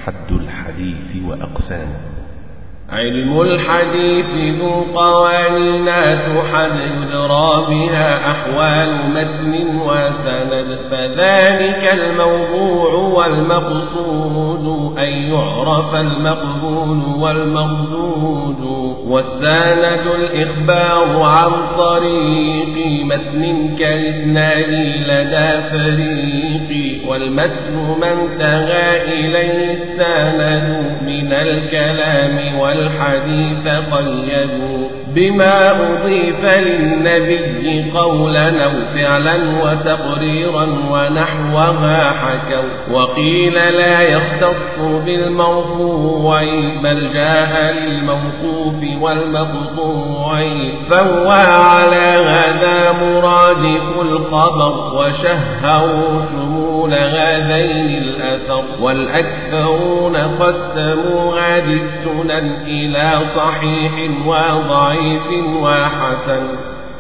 حد الحديث وأقسامه علم الحديث ذو قوانين تحد يدرى بها أحوال متن وسند فذلك الموضوع والمقصود أن يعرف المقبول والمردود والسند الإخبار عن طريق متن كالإسناد لدى فريق والمتن ما انتهى إليه السند من الكلام والحديث قيدوا بما أضيف للنبي قولا أو فعلا وتقريرا ونحوها حكوا وقيل لا يختص بالمرفوع بل جاء للموقوف والمقطوع فهو على هذا مرادف الخبر وشهروا شمول هذين الأثر والأكثرون قسموا هذه السنن إلى صحيح وضعيف وحسن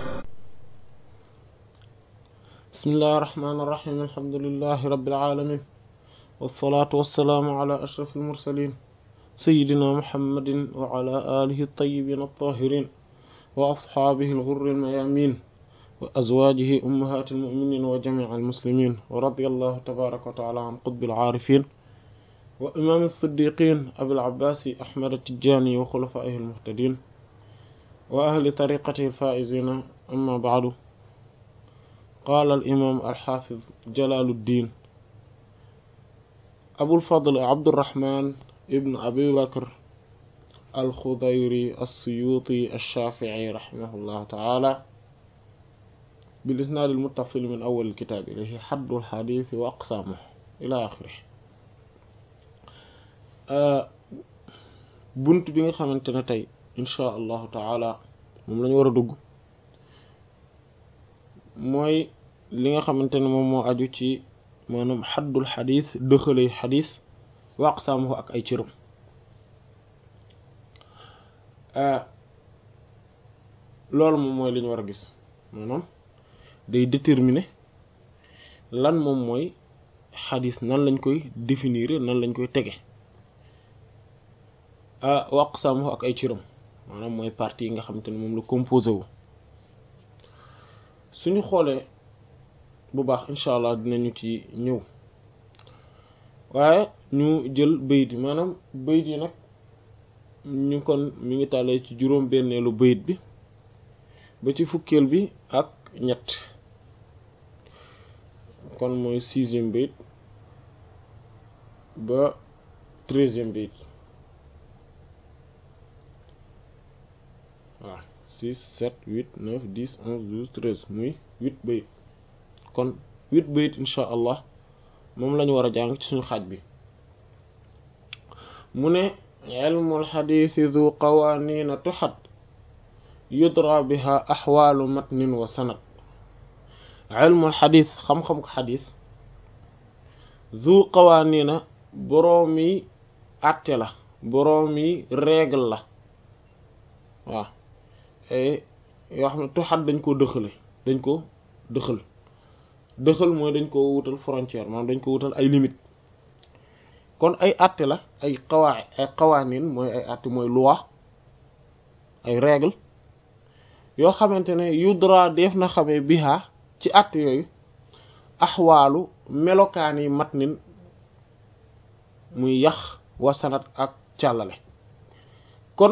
بسم الله الرحمن الرحيم الحمد لله رب العالمين والصلاة والسلام على أشرف المرسلين سيدنا محمد وعلى آله الطيبين الطاهرين وأصحابه الغر الميامين وأزواجه أمهات المؤمنين وجميع المسلمين ورضي الله تبارك وتعالى عن قطب العارفين وإمام الصديقين أبي العباس أحمد التجاني وخلفائه المهتدين وأهل طريقته الفائزين أما بعد قال الإمام الحافظ جلال الدين أبو الفضل عبد الرحمن ابن أبي بكر الخضيري السيوطي الشافعي رحمه الله تعالى بالإسناد المتصل من أول الكتاب إليه حد الحديث وأقسامه إلى آخره bunt bi nga xamante ne tey insha allahu taala moom lañu war a dugg mooy li nga xamante ne moom moo aju ci maanaam xaddul xadis dëxalay xadis wa aqsaamuhu ak ay cëram loolu moom mooy li ñu war a gis maanaam day déterminer lan moom mooy xadis nan lañ koy définir nan lañ koy tege wa aqsaamuhu ak ay cëram maanaam mooy partie yi nga xamante ne moom la composé wu suñu xoolee bu baax incha allah dinañu ci ñëw waaye ñu jël bayit yi maanaam bayit yi nag ñu kon mi ngi tàllee ci juróom benneelu bayit bi ba ci fukkeel bi ak ñett kon mooy sixième bayit ba treizième bayit waaw six sept huit neuf dix onze douze treize muy huit bayit kon huit bayit insha allah moom lañu war a jàng ci suñu xaaj bi mu ne ilmul xadiisi du qawaaniina tuxat yudra biha axwaalu matnin wa sanad ilmul xadiis xam-xam ko xadiis du qawaaniina boroomi àtte la boroomi règle la waaw yoo xam ne tuxat dañ ko dëxale dañ ko dëxal dëxal mooy dañ ko wutal frontière maanaam dañ ko wutal ay limite kon ay àtte la ay xawaa ay xawaanin mooy ay àtte mooy loi ay règle yoo xamante ne yudra def na xamee biha ci àtte yooyu axwaalu melokaan yi matnin muy yax wa sanat ak càllale kon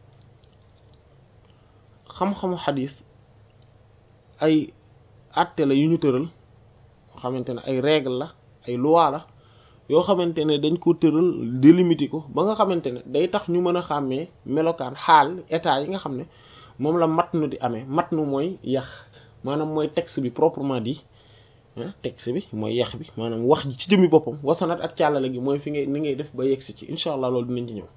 xam-xamu xadis ay àtte la yu ñu tëral yoo xamante ne ay règle la ay loi la yoo xamante ne dañ ko tëral délimité ko ba nga xamante ne day tax ñu mën a xàmmee melokaan xaal état yi nga xam ne moom la matnu di amee matnu mooy yax maanaam mooy texte bi proprement dit texte bi mooy yax bi maanaam wax ji ci jëmmi boppam wasanat ak càllale gi mooy fi ngay ni ngay def ba yegsi ci incha allah loolu dinañ ci ñëw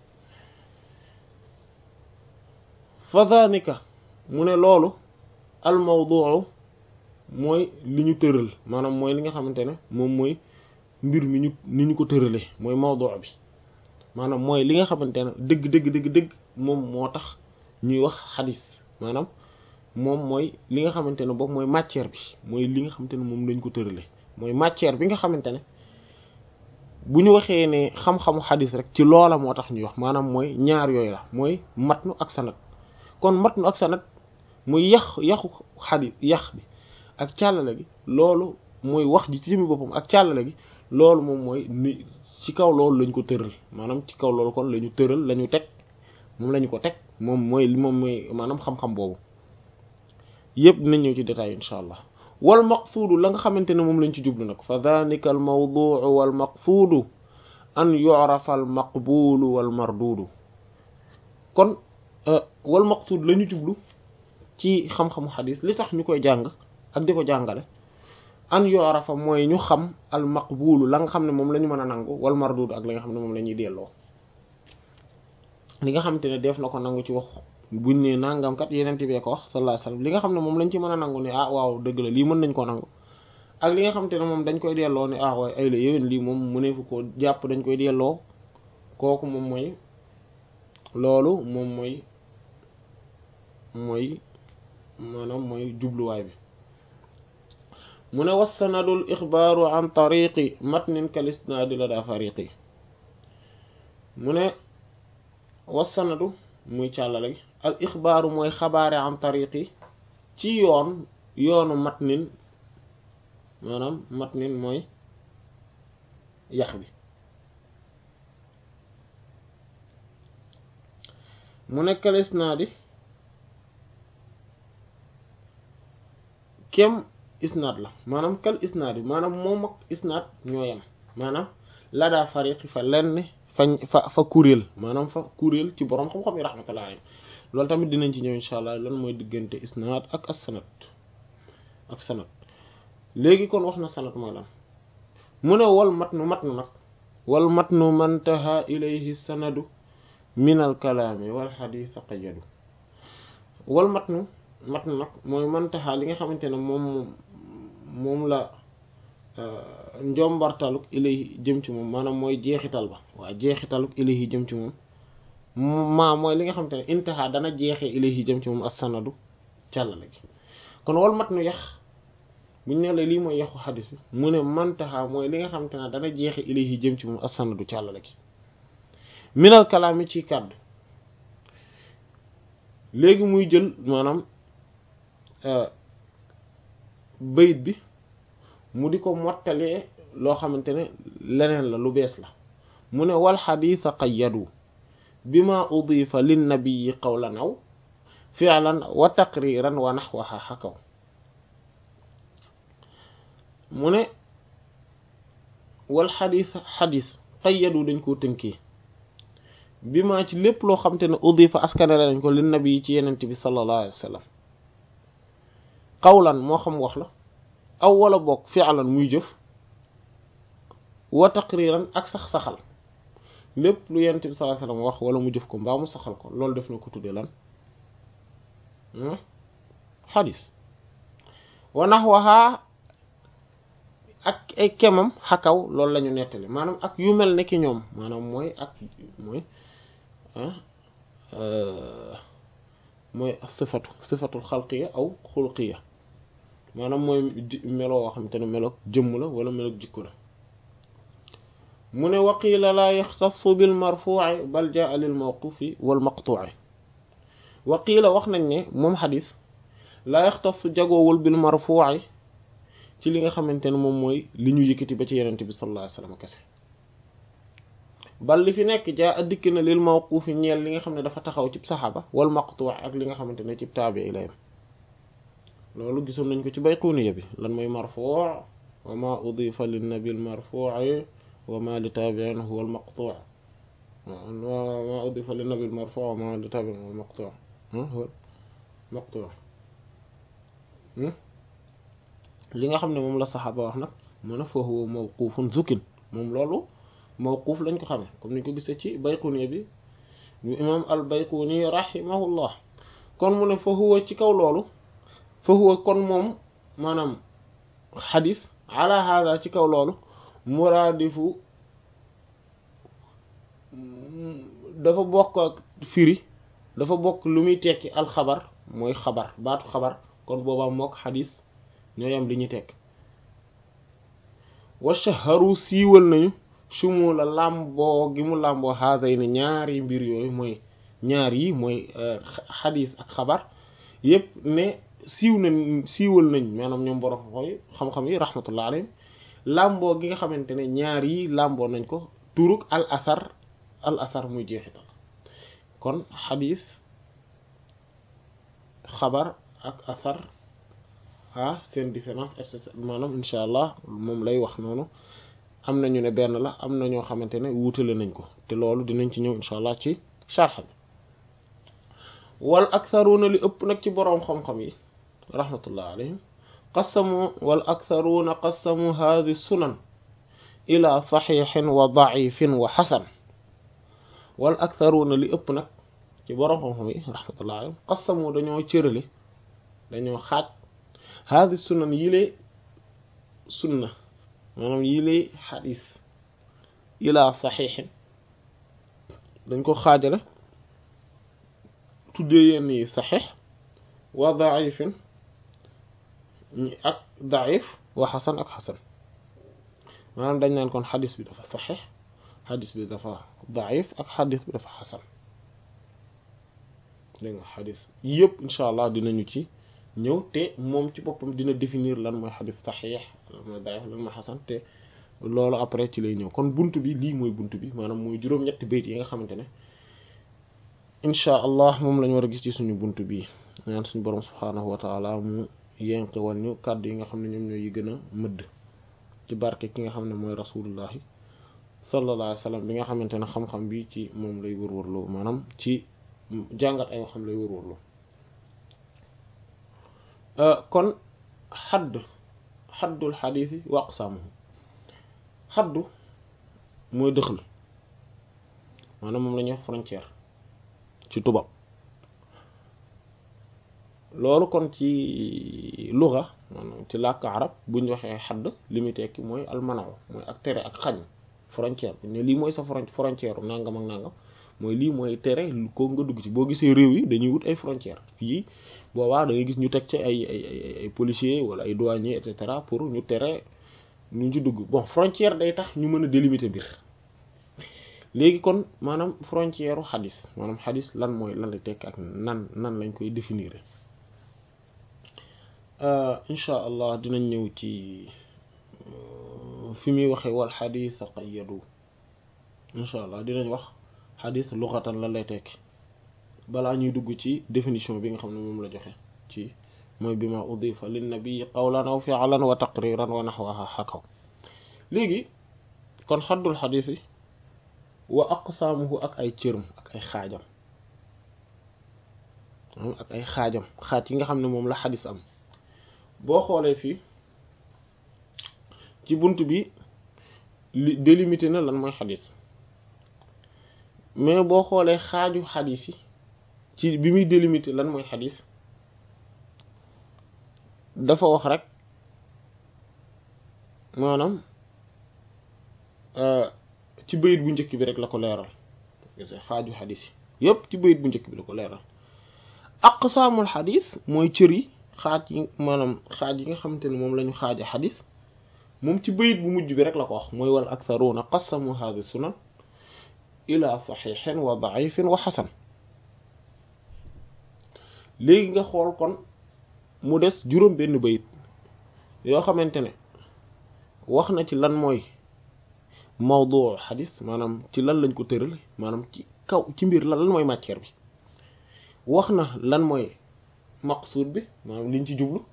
fa dhanika mu ne loolu al mawduu mooy li ñu tëral maanaam mooy li nga xamante ne moom mooy mbir mi ñu ni ñu ko tëralee mooy mawduu bi maanaam mooy li nga xamante ne dëgg dëgg dëgg dëgg moom moo tax ñuy wax xadis maanaam moom mooy li nga xamante ne boobu mooy matière bi mooy li nga xamante ne moom lañ ko tëralee mooy matière bi nga xamante ne bu ñu waxee ne xam-xamu xadis rek ci loola moo tax ñuy wax maanaam mooy ñaar yooyu la mooy matnu ak sanad kon matnu ak sanad muy yax yaxu xadis yax bi ak càllale gi loolu mooy wax ji ci jëmi boppam ak càllale gi loolu moom mooy ni ci kaw loolu lañ ko tëral maanaam ci kaw loolu kon la ñu tëral la ñu teg moom la ñu ko teg moom mooy moom mooy maanaam xam-xam boobu yëpp dinañ ñëw ci détail insha allah wal maqsuudu la nga xamante ne moom lañ ci jublu nag fa danika al mawduu wal maqsuudu an yu'rafa al maqbuulu wal marduudu kon wal maqsuud la ñu jublu ci xam-xamu xadis li tax ñu koy jàng ak di ko jàngale an yu'rafa mooy ñu xam al maqbuulu la nga xam ne moom la ñu mën a nangu wal marduudu ak la nga xam ne moom la ñuy delloo li nga xamante ne def na ko nangu ci wax buñ ne nangam kat yeneen bee ko wax sallallahu alayhi wasallam li nga xam ne moom lañ ci mën a nangu ne ah waaw dëgg la lii mën nañ koo nangu ak li nga xamante ne moom dañ koy delloo ne ah waaye ay la yéwén lii moom mëneefu koo jàpp dañ koy delloo kooku moom mooy loolu moom mooy mooy maanaam mooy jubluwaay bi mu ne wassanadul ixbaaru an tariqi matnin kal isnaadi la daa fariqi mu ne wassanadu muy càllale gi al ixbaaru mooy xabaare an tariqi ci yoon yoonu matnin maanaam matnin mooy yax bi mu nekkal isnaadi kem isnaad la maanaam kal isnaadi maanaam moom ak isnaad ñoo yem maanaam la daa fariqi fa lenn fañ fa fa kuréel maanaam fa kuréel ci boroom xam-xam yi rahmatullah alayhi loolu tamit dinañ ci ñëw insha allah lan mooy diggante isnaad ak as sanad ak sanad léegi kon wax na sanad mooy lan mu ne wal matnu matnu nag wal matnu mantaha ilayhi sanadu min al kalaami wal xadiis qayadu wal matnu matnu nag mooy mantaha li nga xamante ne moom moom la njombartaluk ilayhi jëm ci moom maanaam mooy jeexital ba waaw jeexitaluk ilayhi jëm ci moom maa mooy li nga xamante ne intaha dana jeexee ilayhi jëm ci moom as-sanadu càllale gi kon wal matnu yax buñ ne la lii mooy yaxu xadis bi mu ne mantaha mooy li nga xamante ne dana jeexe ilayhi jëm ci moom as-sanadu càllale gi minal kalaami ci kàddu léegi muy jël maanaam bayit bi mu di ko mottalee loo xamante ne leneen la lu bees la mu ne wal xadiisa qayyadu bima udifa linnabiyi qawlan aw fi'lan wa taqriran wa naxwaha xakaw mu ne wal xadiis xadiis qayyadu dañ koo tënkee bima ci lépp loo xamante ne udifa askanale nañ ko linnabiyi ci yenent bi sallallahu alayhi wa sallam qawlan moo xam wax la aw wala bokk fi'lan muy jëf wa taqriran ak sax saxal lépp lu yent bi sallallahu alayhi wasallam wax wala mu jëf ko mbaa mu saxal ko loolu def na ko tuddee lan xadis wa nahwaha ak ay kemam xakaw loolu la ñu nettali maanaam ak yu mel ne ki ñoom maanaam mooy ak mooy mooy sifatu sifatul xalqiya aw xulqiya maanaam mooy melo woo xamante ne melo jëmm la wala melo jikko la mu ne waqiila laa yaxtassu bil marfuu'i bal jaa lil mawquufi wal maqtuu'i waqiila wax nañ ne moom xadis laa yaxtassu jagoowul bil marfuu'i ci li nga xamante ne moom mooy li ñu yëkkati ba ci yenente bi sallallahu alayhi wasallam kese bal li fi nekk jaa a dikk na lil mawquufi ñeel li nga xam ne dafa taxaw cib saxaaba wal maqtuu'i ak li nga xamante ne cib taabi'i la yem loolu gisoon nañ ko ci bayquniya bi lan mooy marfuu' wa ma udifa lin nabil marfuu'i wa ma li taabi'in huwa al maqtu' wa ma udifa lin nabil marfu' wa ma li taabi'in huwa al maqtu' huwa maqtu' li nga xam ne moom la saxaaba wax nag mu ne fa huwa mawqufun zukin moom loolu mawquf lañ ko xamee comme niñ ko gisee ci bayquniya bi bu imam al bayquni rahimahullah kon mu ne fa huwa ci kaw loolu fa huwa kon moom maanaam xadis ala hada ci kaw loolu muraadifu dafa bokk ak firi dafa bokk lu muy tekki alxabar mooy xabar baatu xabar kon boobaa mook xadis ñoo yam li ñuy tekk wa shaharu siiwal nañu sumu la làmboo gi mu làmboo haasay ne ñaari mbir yooyu mooy ñaar yi mooy xadis ak xabar yépp ne siiw nañ siiwal nañ maanaam ñoom borom xooy xam-xam yi rahmatullah alayhim làmboo gi nga xamante ne ñaar yi làmboo nañ ko turuk al asar al asar muy jeexital kon xadis xabar ak asar ah seen différence et cetera maanaam insha allah moom lay wax noonu am na ñu ne benn la am na ñoo xamante ne wuutale nañ ko te loolu dinañ ci ñëw insha allah ci sharh bi wal aktharuna li ëpp nag ci boroom xam-xam yi rahmatullah alayhim qasamu wal aktharuna qasamu hadhi sunan ila saxiixin wa daifin wa xasan wal aktharuna li ëpp nag ci boroom xam-xam yi rahmatullah alayhim qasamu dañoo cërale dañoo xaaj hadhi sunan yile sunna maanaam yile xadis ila saxiixin dañ ko xaajale tuddee yenn yi saxiix wa daifin ak daif wa xasan ak xasan maanaam dañ naan kon xadis bi dafa saxiix xadis bi dafa daif ak xadis bi dafa xasan dégg nga xadis yëpp incha allah dinañu ci ñëw te moom ci boppam dina définir lan mooy xadis saxiix lan mooy daif lan mooy xasan te loolu après ci lay ñëw kon bunt bi lii mooy bunt bi maanaam mooy juróom-ñetti bayt yi nga xamante ne incha allah moom lañu war a gis ci suñu bunt bi ñaan suñu borom subhaanahu wa taala mu yenqe wal ñu kàddu yi nga xam ne ñoom ñooy yi gën a mëdd ci barke ki nga xam ne mooy rasulullahi sallallahu alayhi wa sallam bi nga xamante ne xam-xam bi ci moom lay wërwërloo maanaam ci jàngat ay waxam lay wërwërloo kon xadd xaddul xadiisi wa aqsaamuhu xaddu mooy dëxal maanaam moom la ñuy wax frontière ci tubaab loolu kon ci luga maanaam ci làkk arab bu ñu waxee xadd li muy tekki mooy almanaw mooy ak tere ak xañ frontière bu ne lii mooy sa frontière nangam ak nangam mooy lii mooy tere ko nga dugg ci boo gisee réew yi dañuy wut ay frontière fii boobaa da ngay gis ñu teg ci ay ay ay policiers wala ay douaniers et cetera pour ñu tere ñu ci dugg bon frontière day tax ñu mën a délimiter mbir léegi kon maanaam frontière u xadis maanaam xadis lan mooy lan la tekk ak nan nan lañ koy définir incha allah dinañ ñëw ci fi muy waxee wal xadis qayyadu incha allah dinañ wax xadis luxatan lan lay tekki balaa ñuy dugg ci définition bi nga xam ne moom la joxe ci mooy bi ma udifa lin nabii qawlan aw fi'lan wa taqriran wa naxwaha xakaw léegi kon xaddul xadis yi wa aqsaamuhu ak ay cërëm ak ay xaajam ak ay xaajam xaaj yi nga xam ne moom la xadis am boo xoolee fii ci bunt bi li délimité na lan mooy xadis mais boo xoolee xaaju xadis yi ci bi muy délimité lan mooy xadis dafa wax rek maanaam ci bayit bu njëkk bi rek la ko leeral xaaju xadis yi yépp ci bayit bu njëkk bi la ko leeral aqsaamul xadis mooy cër yi xaaj yi maanaam xaaj yi nga xamante ne moom la ñu xaaja xadis moom ci bayit bu mujj bi rek la ko wax mooy wal aktharuuna qasamu haadi sunan ila saxiixin wa daifin wa xasan léegi nga xool kon mu des juróom benn bayit yoo xamante ne wax na ci lan mooy mawdu xadis maanaam ci lan lañ ko tëral maanaam ci kaw ci mbir lan lan mooy matière bi wax na lan mooy maqsuud bi maanaam liñ ci jublu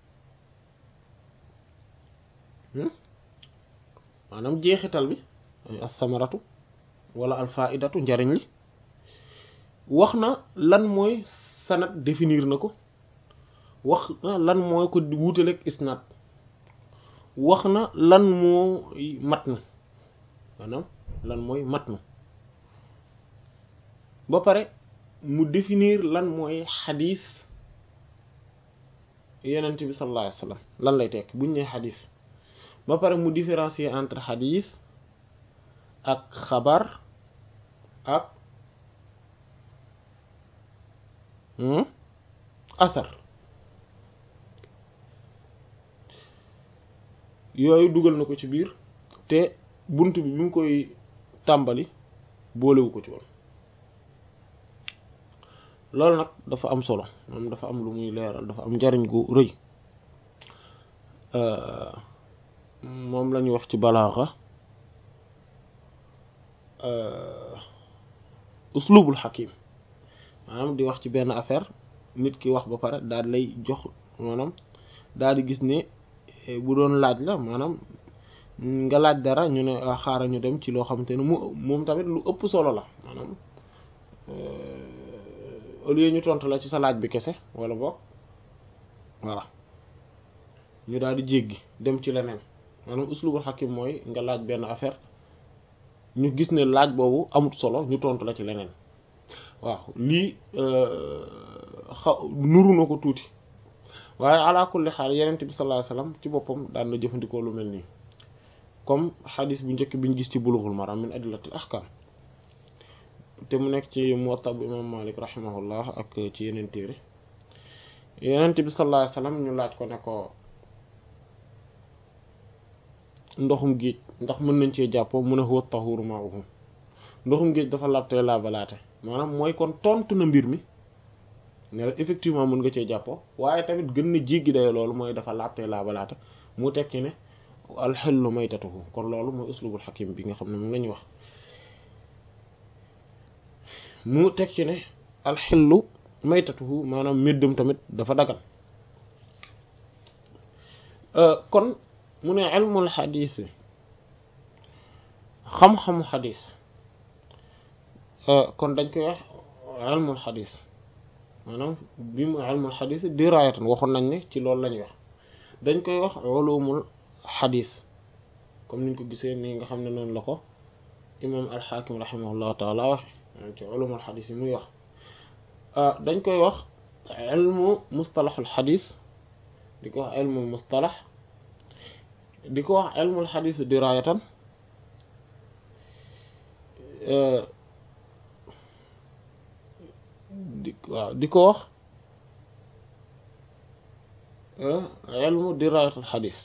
maanaam jeexital bi as-samaratu wala al-faidatu njariñ li wax na lan mooy sanad définir na ko wax na lan mooy ko wuutaleeg isnaad wax na lan mooy matn maanaam lan mooy matn ba pare mu définir lan mooy xadis yenent bi sallallahu alayhi wa sallam lan lay tekk buñ ne xadis ba pare mu différencier entre xadis ak xabar ak asar yooyu dugal na ko ci biir te bunt bi bi mu koy tàmbali boolewu ko ci woon loolu nag dafa am solo moom dafa am lu muy leeral dafa am njariñ gu rëy moom la ñuy wax ci balaaxa uslubul xakim maanaam di wax ci benn affaire nit ki wax ba pare daal lay jox maanaam daal di gis ne bu doon laaj la maanaam nga laaj dara ñu ne xaaral ñu dem ci loo xamante ne mu moom tamit lu ëpp solo la maanaam au lieu ñu tontu la ci sa laaj bi kese wala boog voilà ñu daal di jéggi dem ci leneen maanaam uslubul xakim mooy nga laaj benn affaire ñu gis ne laaj boobu amut solo ñu tontu la ci leneen waaw lii xaw nuru na ko tuuti waaye ala kulli xaal yenent bi sallallahu alayhi wasallam ci boppam daan na jëfandikoo lu mel nii comme xadis bu njëkk biñ gis ci bulughul maram min adillatil ahkam te mu nekk ci muwatta bu imam malik rahimahullah ak ci yeneen téere yenent bi sallallahu alayhi wasallam ñu laaj ko ne ko ndoxum géej ndax mën nañ cee jàppoo mu ne huwa tahuru ma'uhu ndoxum géej dafa labtee laabalaate maanaam mooy kon tontu na mbir mi ne la effectivement mën nga cee jàppoo waaye tamit gën na jéggi day loolu mooy dafa labtee laabalaate mu tekki ne alxellu maytatuhu kon loolu mooy uslubul xakim bi nga xam ne moom la ñuy wax mu tekki ne alxellu maytatuhu maanaam méddam tamit dafa dagal kon mu ne ilmul xadiis xam-xamu xadiis kon dañ koy wax ilmul xadiis maanaam bi mu ilmul xadiis diraayatan waxoon nañ ne ci loolu lañuy wax dañ koy wax ulumul xadiis comme niñ ko gisee nii nga xam ne noonu la ko imaam alxaakim rahimahullahu taala wax ci ulumul xadiis yi muy wax dañ koy wax ilmu mustalaxul xadiis di ko wax ilmul mustalax di ko wax ilmul xadiis diraayatan di waaw di ko wax ilmu diraayatul xadiis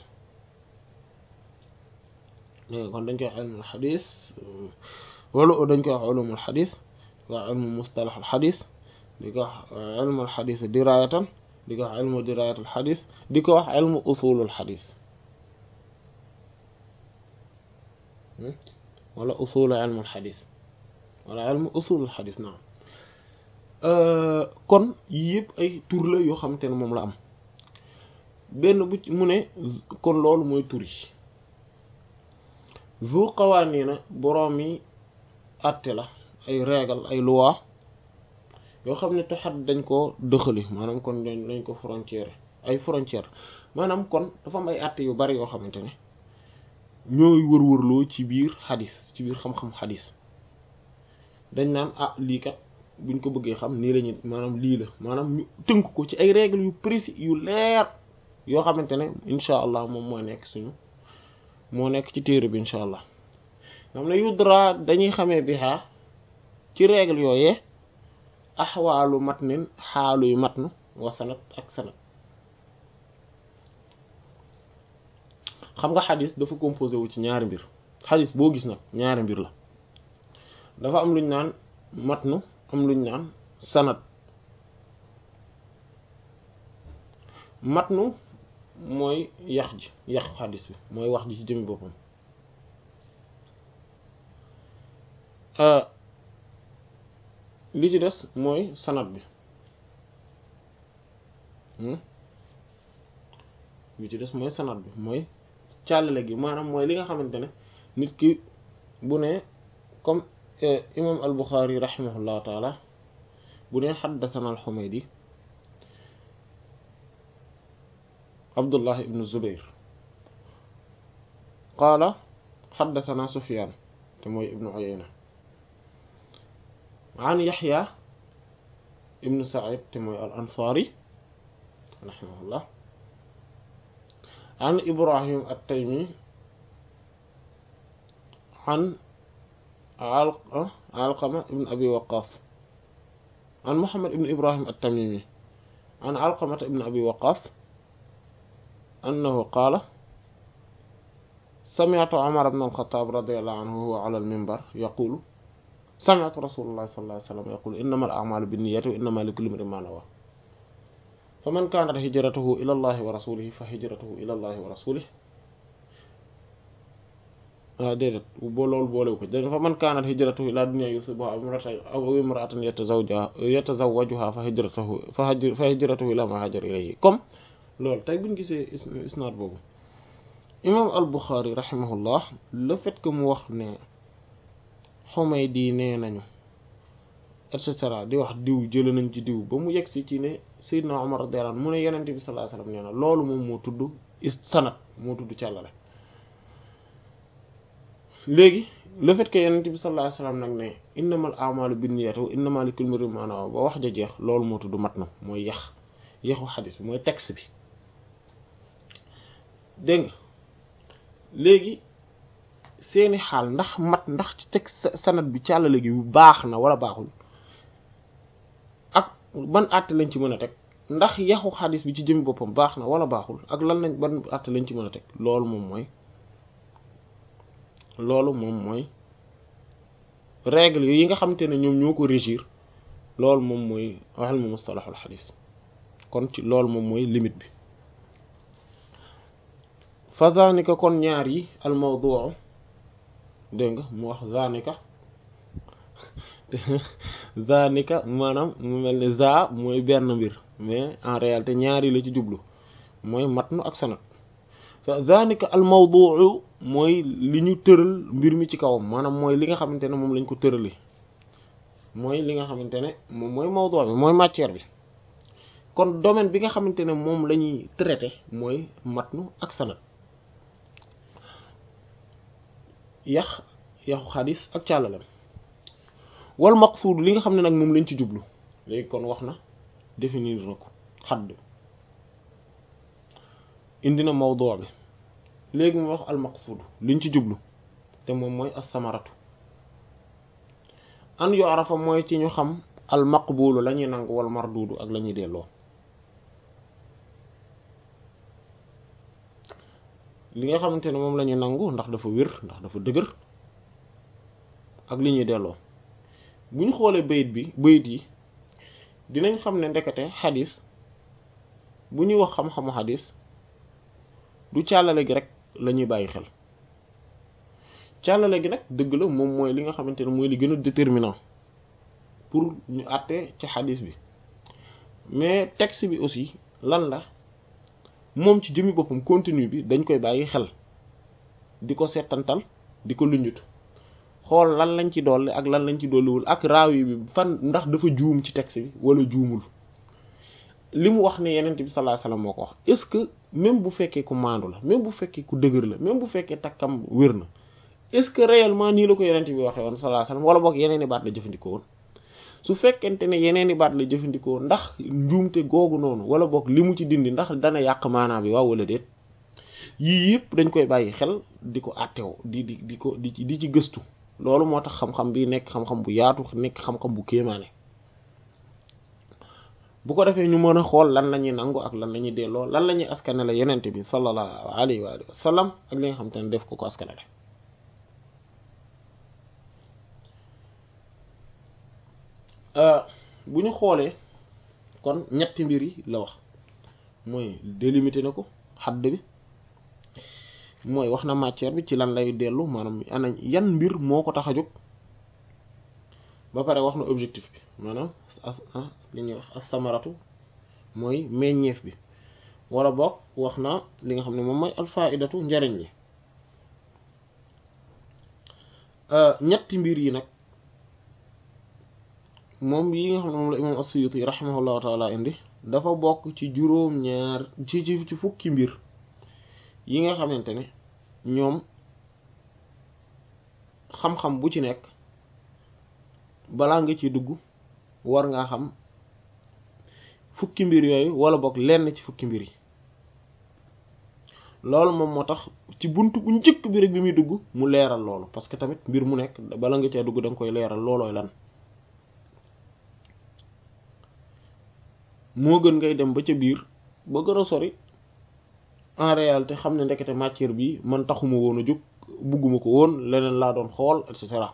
kon dañ koy wax ilmul xadiis wala dañ koy wax ulumul xadiis di ko wax ilmu mustalaxul xadiis di ko wax ilmul xadiis diraayatan di ko wax ilmu diraayatul xadiis di ko wax ilmu usulul xadiis wala usulu ilmul xadiis wala ilmu usulul xadiis naam kon yii yëpp ay tur la yoo xamante ne moom la am benn bu ci mu ne kon loolu mooy tur yi zu qawaaniina boroom yi àtte la ay règle ay loi yoo xam ne toxat dañ ko dëxali maanaam kon dañ ko frontière ay frontière maanaam kon dafa am ay àtte yu bari yoo xamante ne ñooy wër-wërloo ci biir xadis ci biir xam-xam xadis dañ naan ah lii kat buñ ko bëggee xam nii lañu maanaam lii la maanaam ñu tënk ko ci ay règles yu précis yu leer yoo xamante ne incha allah moom moo nekk suñu moo nekk ci téere bi incha allah xam ne yudra dañuy xamee bi xaa ci règle yooyee axwaalu matnin xaalu yu matnu wa sanat ak sanat xam nga xadis dafa composé wu ci ñaari mbir xadis boo gis nag ñaari mbir la dafa am luñ naan matnu am luñ naan sanat matnu mooy yax ji yax xadis bi mooy wax ji ci jëmi boppam li ci des mooy sanat bi li ci des mooy sanat bi mooy càllale gi maanaam mooy li nga xamante ne nit ki bu ne comme imam al Buxaari rahimahullahu taala bu ne xaddathana al Xumaydi Abdullah ibn Zubair qaala xaddathana Sufyaan te mooy ibnu Uyayna an Yaxya ibnu Saïd te mooy al Ansaari rahimahullah an Ibrahim at-Taymi an Alqama ibn Abi Waqqas an Muhammad ibn Ibrahim at-Tamimi an Alqama ibn Abi Waqqas annahu qaala sami'tu Umar ibn al-Khattab radiyallahu anhu huwa ala al-minbar yaqulu sami'tu rasulullah sallallahu alayhi wa sallam yaqulu innama al-a'malu binniyati wa innama likulli imrin ma nawa faman kanat hijratuhu ila allahi wa rasulihi fa hijratuhu ila allahi wa rasulihi waaw déedéet boo loolu boolewu ko dégg fa man kaanat hijratuhu ila dunya yusibuha aw imra'atan yatazawwajuha yatazawwajuha fa hijratuhu fa hijratuhu ila ma hajara ilayhi comme loolu tey buñ gisee isnaad boobu imam al-Bukhari rahimahullah le fait que mu wax ne Humaydi nee nañu et cetera di wax diw jële nañ ci diw ba mu yegg si ci ne Seydina Umar radiyallahu anhu mu ne Yonent bi sallallahu alayhi wasallam nee na loolu moom moo tudd sanad moo tudd càllale léegi le fait que Yonent bi sallallahu alayhi wasallam nag ne innamal a'malu binniyati wa innamal likulli imrin ma nawa ba wax ja jeex loolu moo tudd matn mooy yax yaxu xadis bi mooy texte bi dégg nga léegi seeni xaal ndax mat ndax ci teg sanad bi càllale gi baax na wala baaxul ak ban àtte lañ ci mën a teg ndax yaxu xadis bi ci jëmi boppam baax na wala baaxul ak lan lañ ban àtte lañ ci mën a teg loolu moom mooy loolu moom mooy règle yi nga xamante ne ñoom ñoo ko régir loolu moom mooy waxal mu mustalahul xadis kon ci loolu moom mooy limite bi fa zanika kon ñaar yi al mawduu dégg nga mu wax zanika zanika maanaam mu mel ne za mooy benn mbir mais en réalité ñaar yi la ci jublu mooy matnu ak sanad fa zanika al mawduu mooy li ñu tëral mbir mi ci kawam maanaam mooy li nga xamante ne moom lañ ko tërali mooy li nga xamante ne moom mooy mawduu bi mooy matière bi kon domaine bi nga xamante ne moom la ñuy traité mooy matnu ak sanad yax yaxu xadis ak càllalem wal maqsuud li nga xam ne nag moom lañ ci jublu léegi kon wax na définir na ko xadd indi na mawduu bi léegi mu wax al maqsuud liñ ci jublu te moom mooy as-samaratu an yu arafa mooy ci ñu xam al maqbulu la ñuy nangu wal marduudu ak la ñuy delloo li nga xamante ne moom la ñuy nangu ndax dafa wér ndax dafa dëgër ak li ñuy delloo bu ñu xoolee bayit bi bayit yi dinañ xam ne ndekete xadis bu ñuy wax xam-xamu xadis du càllale gi rek la ñuy bàyyi xel càllale gi nag dëgg la moom mooy li nga xamante ne mooy li gën a déterminant pour ñu àtte ci xadis bi mais texte bi aussi lan la moom ci jëmmi boppam contenu bi dañ koy bàyyi xel di ko seetantal di ko luñut xool lan lañ ci dolli ak lan lañ ci dolliwul ak raawi bi fan ndax dafa juum ci texte bi wala juumul li mu wax ne yenent bi sallallahu alayhi wasallam moo ko wax est-ce que même bu fekkee ku maandu la même bu fekkee ku dëgër la même bu fekkee takkam wér na est-ce que réellement nii la ko yenent bi waxee woon sallallahu alayhi wasallam wala boog yeneen i baat la jëfandikoo woon su fekkente ne yeneen i baat la jëfandikoo ndax njuumte googu noonu wala boog li mu ci dindi ndax dana yàq maanaam bi waaw wala déet yii yëpp dañ koy bàyyi xel di ko àttew di di di ko di di ci gëstu loolu moo tax xam-xam bi nekk xam-xam bu yaatu nekk xam-xam bu kéemaane bu ko defee ñu mën a xool lan la ñuy nangu ak lan la ñuy delloo lan la ñuy askane la yenente bi sallallahu alayhi wa alihi wa sallam ak li nga xam te ne def ko ko askane la bu ñu xoolee kon ñetti mbir yi la wax mooy délimité na ko xadd bi mooy wax na matière bi ci lan lay dellu maanaam ana yan mbir moo ko tax a jóg ba pare wax na objectif bi maanaam li ñuy wax as-samaratu mooy meññeef bi wala boog wax na li nga xam ne moom mooy alfaidatu njariñ li ñetti mbir yi nag moom yi nga xam ne moom la imam as-Suyuti rahimahullahu taala indi dafa bokk ci juróom ñaar ci ci fukki mbir yi nga xamante ne ñoom xam-xam bu ci nekk balaa nga ci dugg war ngaa xam fukki mbir yooyu wala boog lenn ci fukki mbir yi loolu moom moo tax ci buntu bu njëkk bi rek bi muy dugg mu leeral loolu parce que tamit mbir mu nekk bala nga cee dugg da nga koy leeral loolooy lan moo gën ngay dem ba ca biir ba gën a sori en réalité xam ne ndekete matière bi man taxuma woon a jóg bugguma ko woon leneen laa doon xool et cetera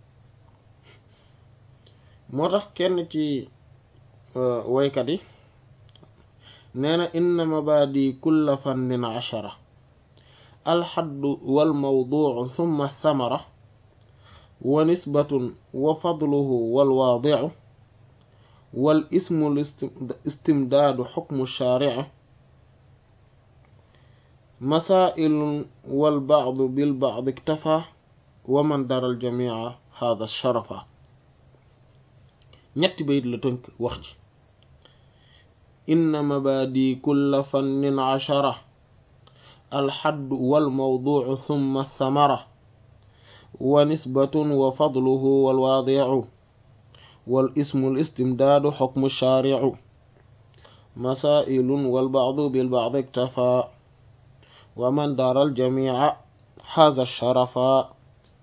moo tax kenn ci waykat yi nee na inna mabadi kulla fannin ashara alxaddu walmawduu thumma thamara wa nisbatun wa fadluhu walwaadicu wal ismu istimdaadu xukmu shaarici masaa'ilun wal ba'du bil ba'di iktafaa wa man dara al jamiica haada sharafa ñetti bayit la tënk wax ji inna mabaadi kulla fannin ashara alxaddu wal mawduucu thumma thamara wa nisbatun wa fadluhu wal waadicu wal ismu al istimdaadu xukmu shaaricu masaa'ilun wal ba'du bil ba'di iktafaa wa man dara al jamiica haada sharafa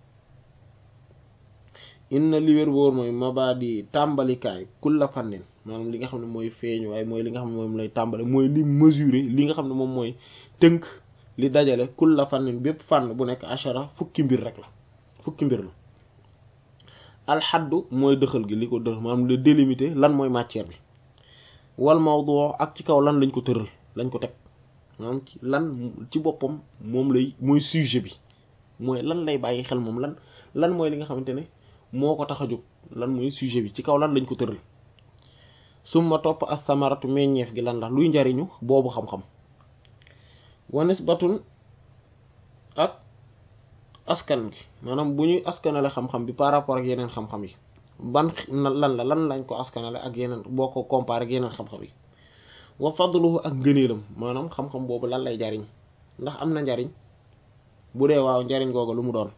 inna li wér wóor mooy mabaadi tàmbalikaay kulla fannin maanaam li nga xam ne mooy feeñ waaye mooy li nga xam ne moom lay tàmbale mooy li mesurer li nga xam ne moom mooy tënk li dajale kulla fannin bépp fànn bu nekk achara fukki mbir rek la fukki mbir la alxaddu mooy dëxal gi li ko dëxal maanaam le délimiter lan mooy matière bi wal mawdu ak ci kaw lan lañ ko tëral lañ ko teg maanaam ci lan ci boppam moom lay mooy sujet bi mooy lan lay bàyyi xel moom lan lan mooy li nga xamante ne moo ko tax a jóg lan mooy sujet bi ci kaw lan lañ ko tëral summa topp as samaratu meññeef gi lan la luy njariñu boobu xam-xam wa nisbatun ak askan gi maanaam bu ñuy askanale xam-xam bi par rapport ak yeneen xam-xam yi ban lan la lan lañ ko askanale ak yeneen boo ko comparé ak yeneen xam-xam yi wa fadluhu ak ngëneelam maanaam xam-xam boobu lan lay jariñ ndax am na njariñ bu dee waaw njariñ googu lu mu doon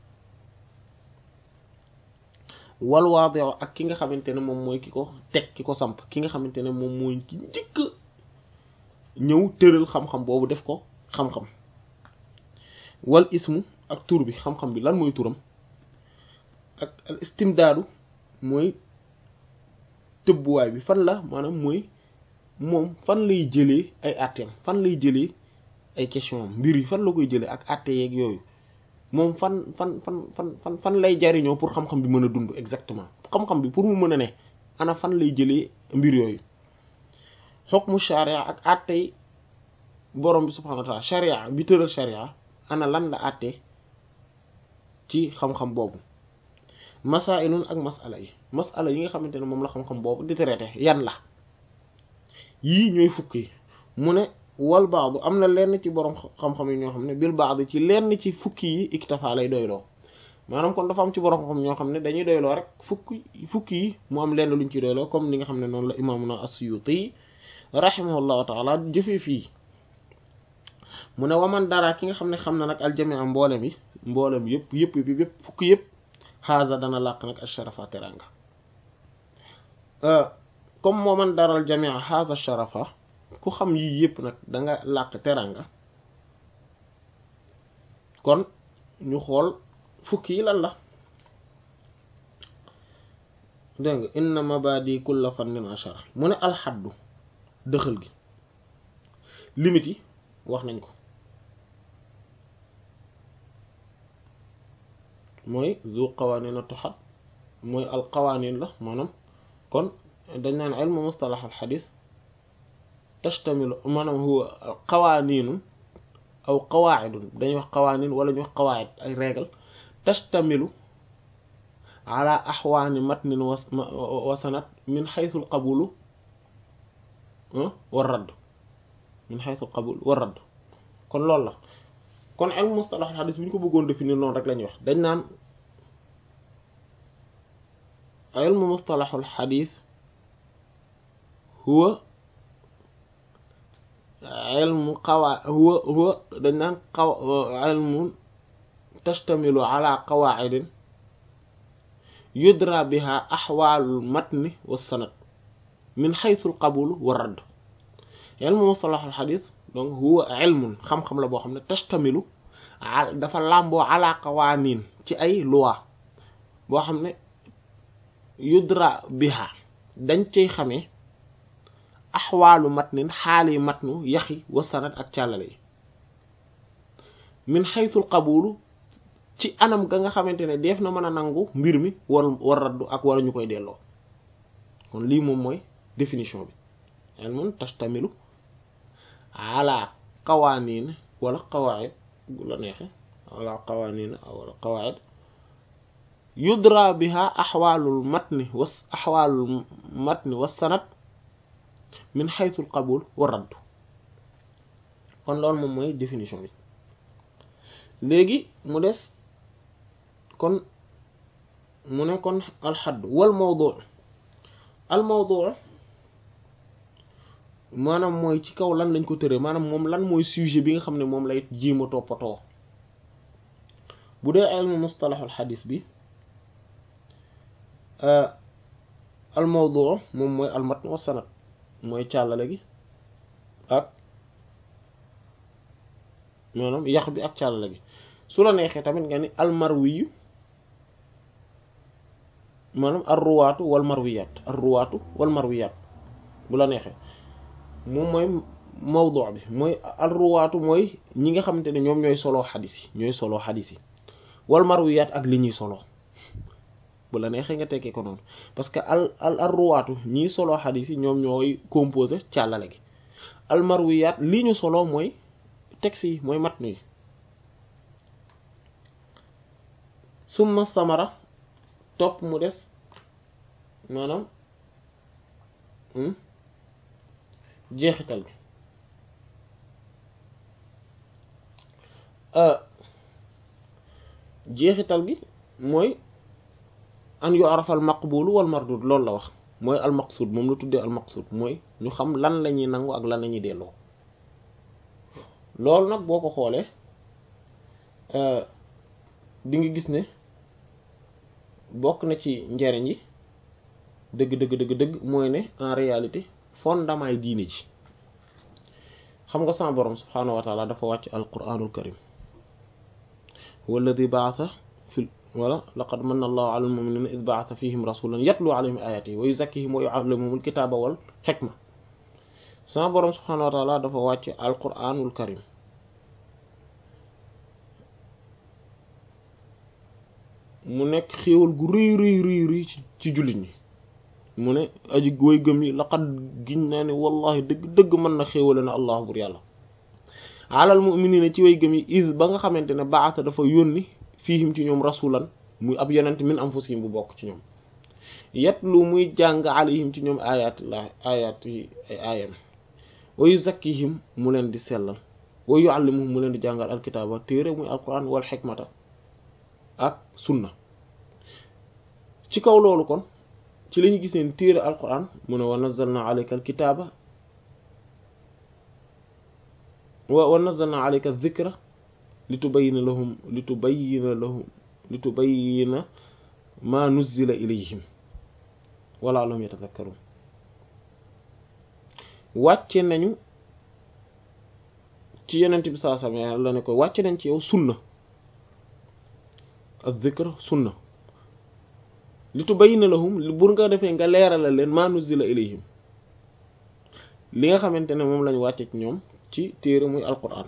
wal waadi'u ak ki nga xamante ne moom mooy ki ko teg ki ko samp ki nga xamante ne moom mooy ki njëkk ñëw tëral xam-xam boobu def ko xam-xam wal ismu ak tur bi xam-xam bi lan mooy turam ak al istimdaadu mooy tëbbuwaay bi fan la maanaam mooy moom fan lay jëlee ay atteem fan lay jëlee ay question am mbir yi fan la koy jëlee ak atte yeeg yooyu moom fan fan fan fan fan fan lay jariñoo pour xam-xam bi mën a dund exactement xam-xam bi pour mu mën a ne ana fan lay jëlee mbir yooyu xukmu sharia ak attey borom bi subhanahu wa ta'ala sharia bi tëral sharia ana lan la atte ci xam-xam boobu masailun ak masala yi masala yi nga xamante ne moom la xam-xam boobu di traité yan la yii ñooy fukk yi mu ne wal baadu am na lenn ci borom xam-xam yi ñoo xam ne bil baadu ci lenn ci fukki yi iktafa lay doyloo maanaam kon dafa am ci borom xam-xam ñoo xam ne dañuy doyloo rek fukki fukki yi mu am lenn luñ ci doyloo comme li nga xam ne noonu la imaamuna as-Suyuti rahimahullahu taala jëfee fii mu ne waman dara ki nga xam ne xam na nag aljamia mboolem yi mboolem yëpp yëpp yëpp yëpp fukki yëpp xaasa dana làq nag asharafa teranga comme moo man daral jamia xaasa sharafa ku xam yii yëpp nag danga làq teranga kon ñu xool fukki yi lan la dégg nga inna mabadi kulla fannin ashara mu ne alxaddu dëxal gi limite yi wax nañ ko mooy zu qawanin a tuxat mooy al qawanin la maanaam kon dañ naan ilmu mustalax al xadis tashtamilu maanaam huwa qawaninun aw qawaidun dañuy wax qawanin wala ñu wax qawaid ay règle tashtamilu ala axwaani matnin wa sanad min xaytu al qabulu wa radd min xaytu al qabul wa radd kon loolu la kon ilmu mustalax al xadis bu ñu ko bëggoon définir noonu rek la ñuy wax dañ naan ilmu mustalax al xadis huwa ilmu qawa huwa huwa dañ naan qaw ilmu tashtamilu ala qawaidin yudra biha axwaalul matni wa sanad min xaytu al qabul wa radd ilmu mustalax al xadis donc huwa ilmun xam-xam la boo xam ne tashtamilu dafa làmboo ala qawanin ci ay loi boo xam ne yudra biha dañ cay xamee axwaalu matnin xaali matnu yaxi wa sanad ak càllale yi min xaysul qabulu ci anam ga nga xamante ne def na mën a nangu mbir mi war war raddu ak wara ñu koy delloo kon lii moom mooy définition bi ilmun tashtamilu ala qawaaniin wala qawaid bu la neexe wala qawaaniin wala qawaid yudra biha axwaalul matni was axwaalul matni was sanad min xaysul qabul wa raddu kon loolu moom mooy définition bi léegi mu des kon mu ne kon alxadd wal mawdu al mawdu maanaam mooy ci kaw lan lañ ko tëree maanaam moom lan mooy sujet bi nga xam ne moom lay jiima toppatoo bu dee ilmu mustalaxul xadis bi al mawdu moom mooy al matn wa sanad mooy càllale gi ak maanaam yax bi ak càllale gi su la neexee tamit nga ni al marwiyu maanaam ar ruwaatu wal marwiyaat ar ruwaatu wal marwiyaat bu la neexee moom mooy mawdu bi mooy al ruwaatu mooy ñi nga xamante ne ñoom ñooy soloo xadis yi ñooy soloo xadis yi wal marwiyaat ak li ñuy soloo bu la neexee nga tekkee ko noonu parce que al al al ruwaatu ñii soloo xadis yi ñoom ñooy composé càllale gi al marwiyaat li ñu soloo mooy texte yi mooy matnu yi summa samara topp mu des maanaam jeexital bi jeexital bi mooy an yu arafal maqbulu wal mardud loolu la wax mooy al maqsud moom la tuddee al maqsud mooy ñu xam lan la ñuy nangu ak lan la ñuy delloo loolu nag boo ko xoolee di nga gis ne bokk na ci njariñ yi dëgg dëgg dëgg dëgg mooy ne en réalité fondement yi diine ji xam nga sama borom subhaanahu wa taala dafa wàcc al quranul karim walladi baasa fi wala laqad manna allahu ala almuminina id baasa fihim rasulan yatlu alayhim ayatihi wa yuzakkihim wa yuallimuhum alkitaba wal xikma sama borom subhaanahu wa taala dafa wàcc al quranul karim mu nekk xéewal gu rëy rëy rëy rëy ci jullit ñi mu ne aji woy gëm yi laqad giñ naa ne wallahi dëgg dëgg mën na xéewale na allah bur yàlla alal mu'minina ci way gëm yi is ba nga xamante ne baata dafa yónni fiihim ci ñoom rasulan muy ab yonent min anfusihim bu bokk ci ñoom yatlu muy jàng alayhim ci ñoom ayatullah ayat yi ay aayam wa yuzakkihim mu leen di sellal wa yuallimuhum mu leen di jàngal alkitaaba téere muy alquran wal xikmata ak sunna ci kaw loolu kon ci lañu gis neen téere alquran mu ne wa nazzalna alayka alkitaaba wa wa nazzalna alayka dhikra li tubayyina lahum li tubayyina lahum li tubayyina ma nuzzila ilayhim wala lahum yatadhakkarun wàcce nañu ci yonent bi sallallahu alayhi wasallam la ne ko wàcce nañ ci yow sunna az-zikr sunna li tubayyina lahum bur nga defee nga leerala leen ma nuzila ilayhim li nga xamante ne moom lañ wàcce ci ñoom ci téere muy alquran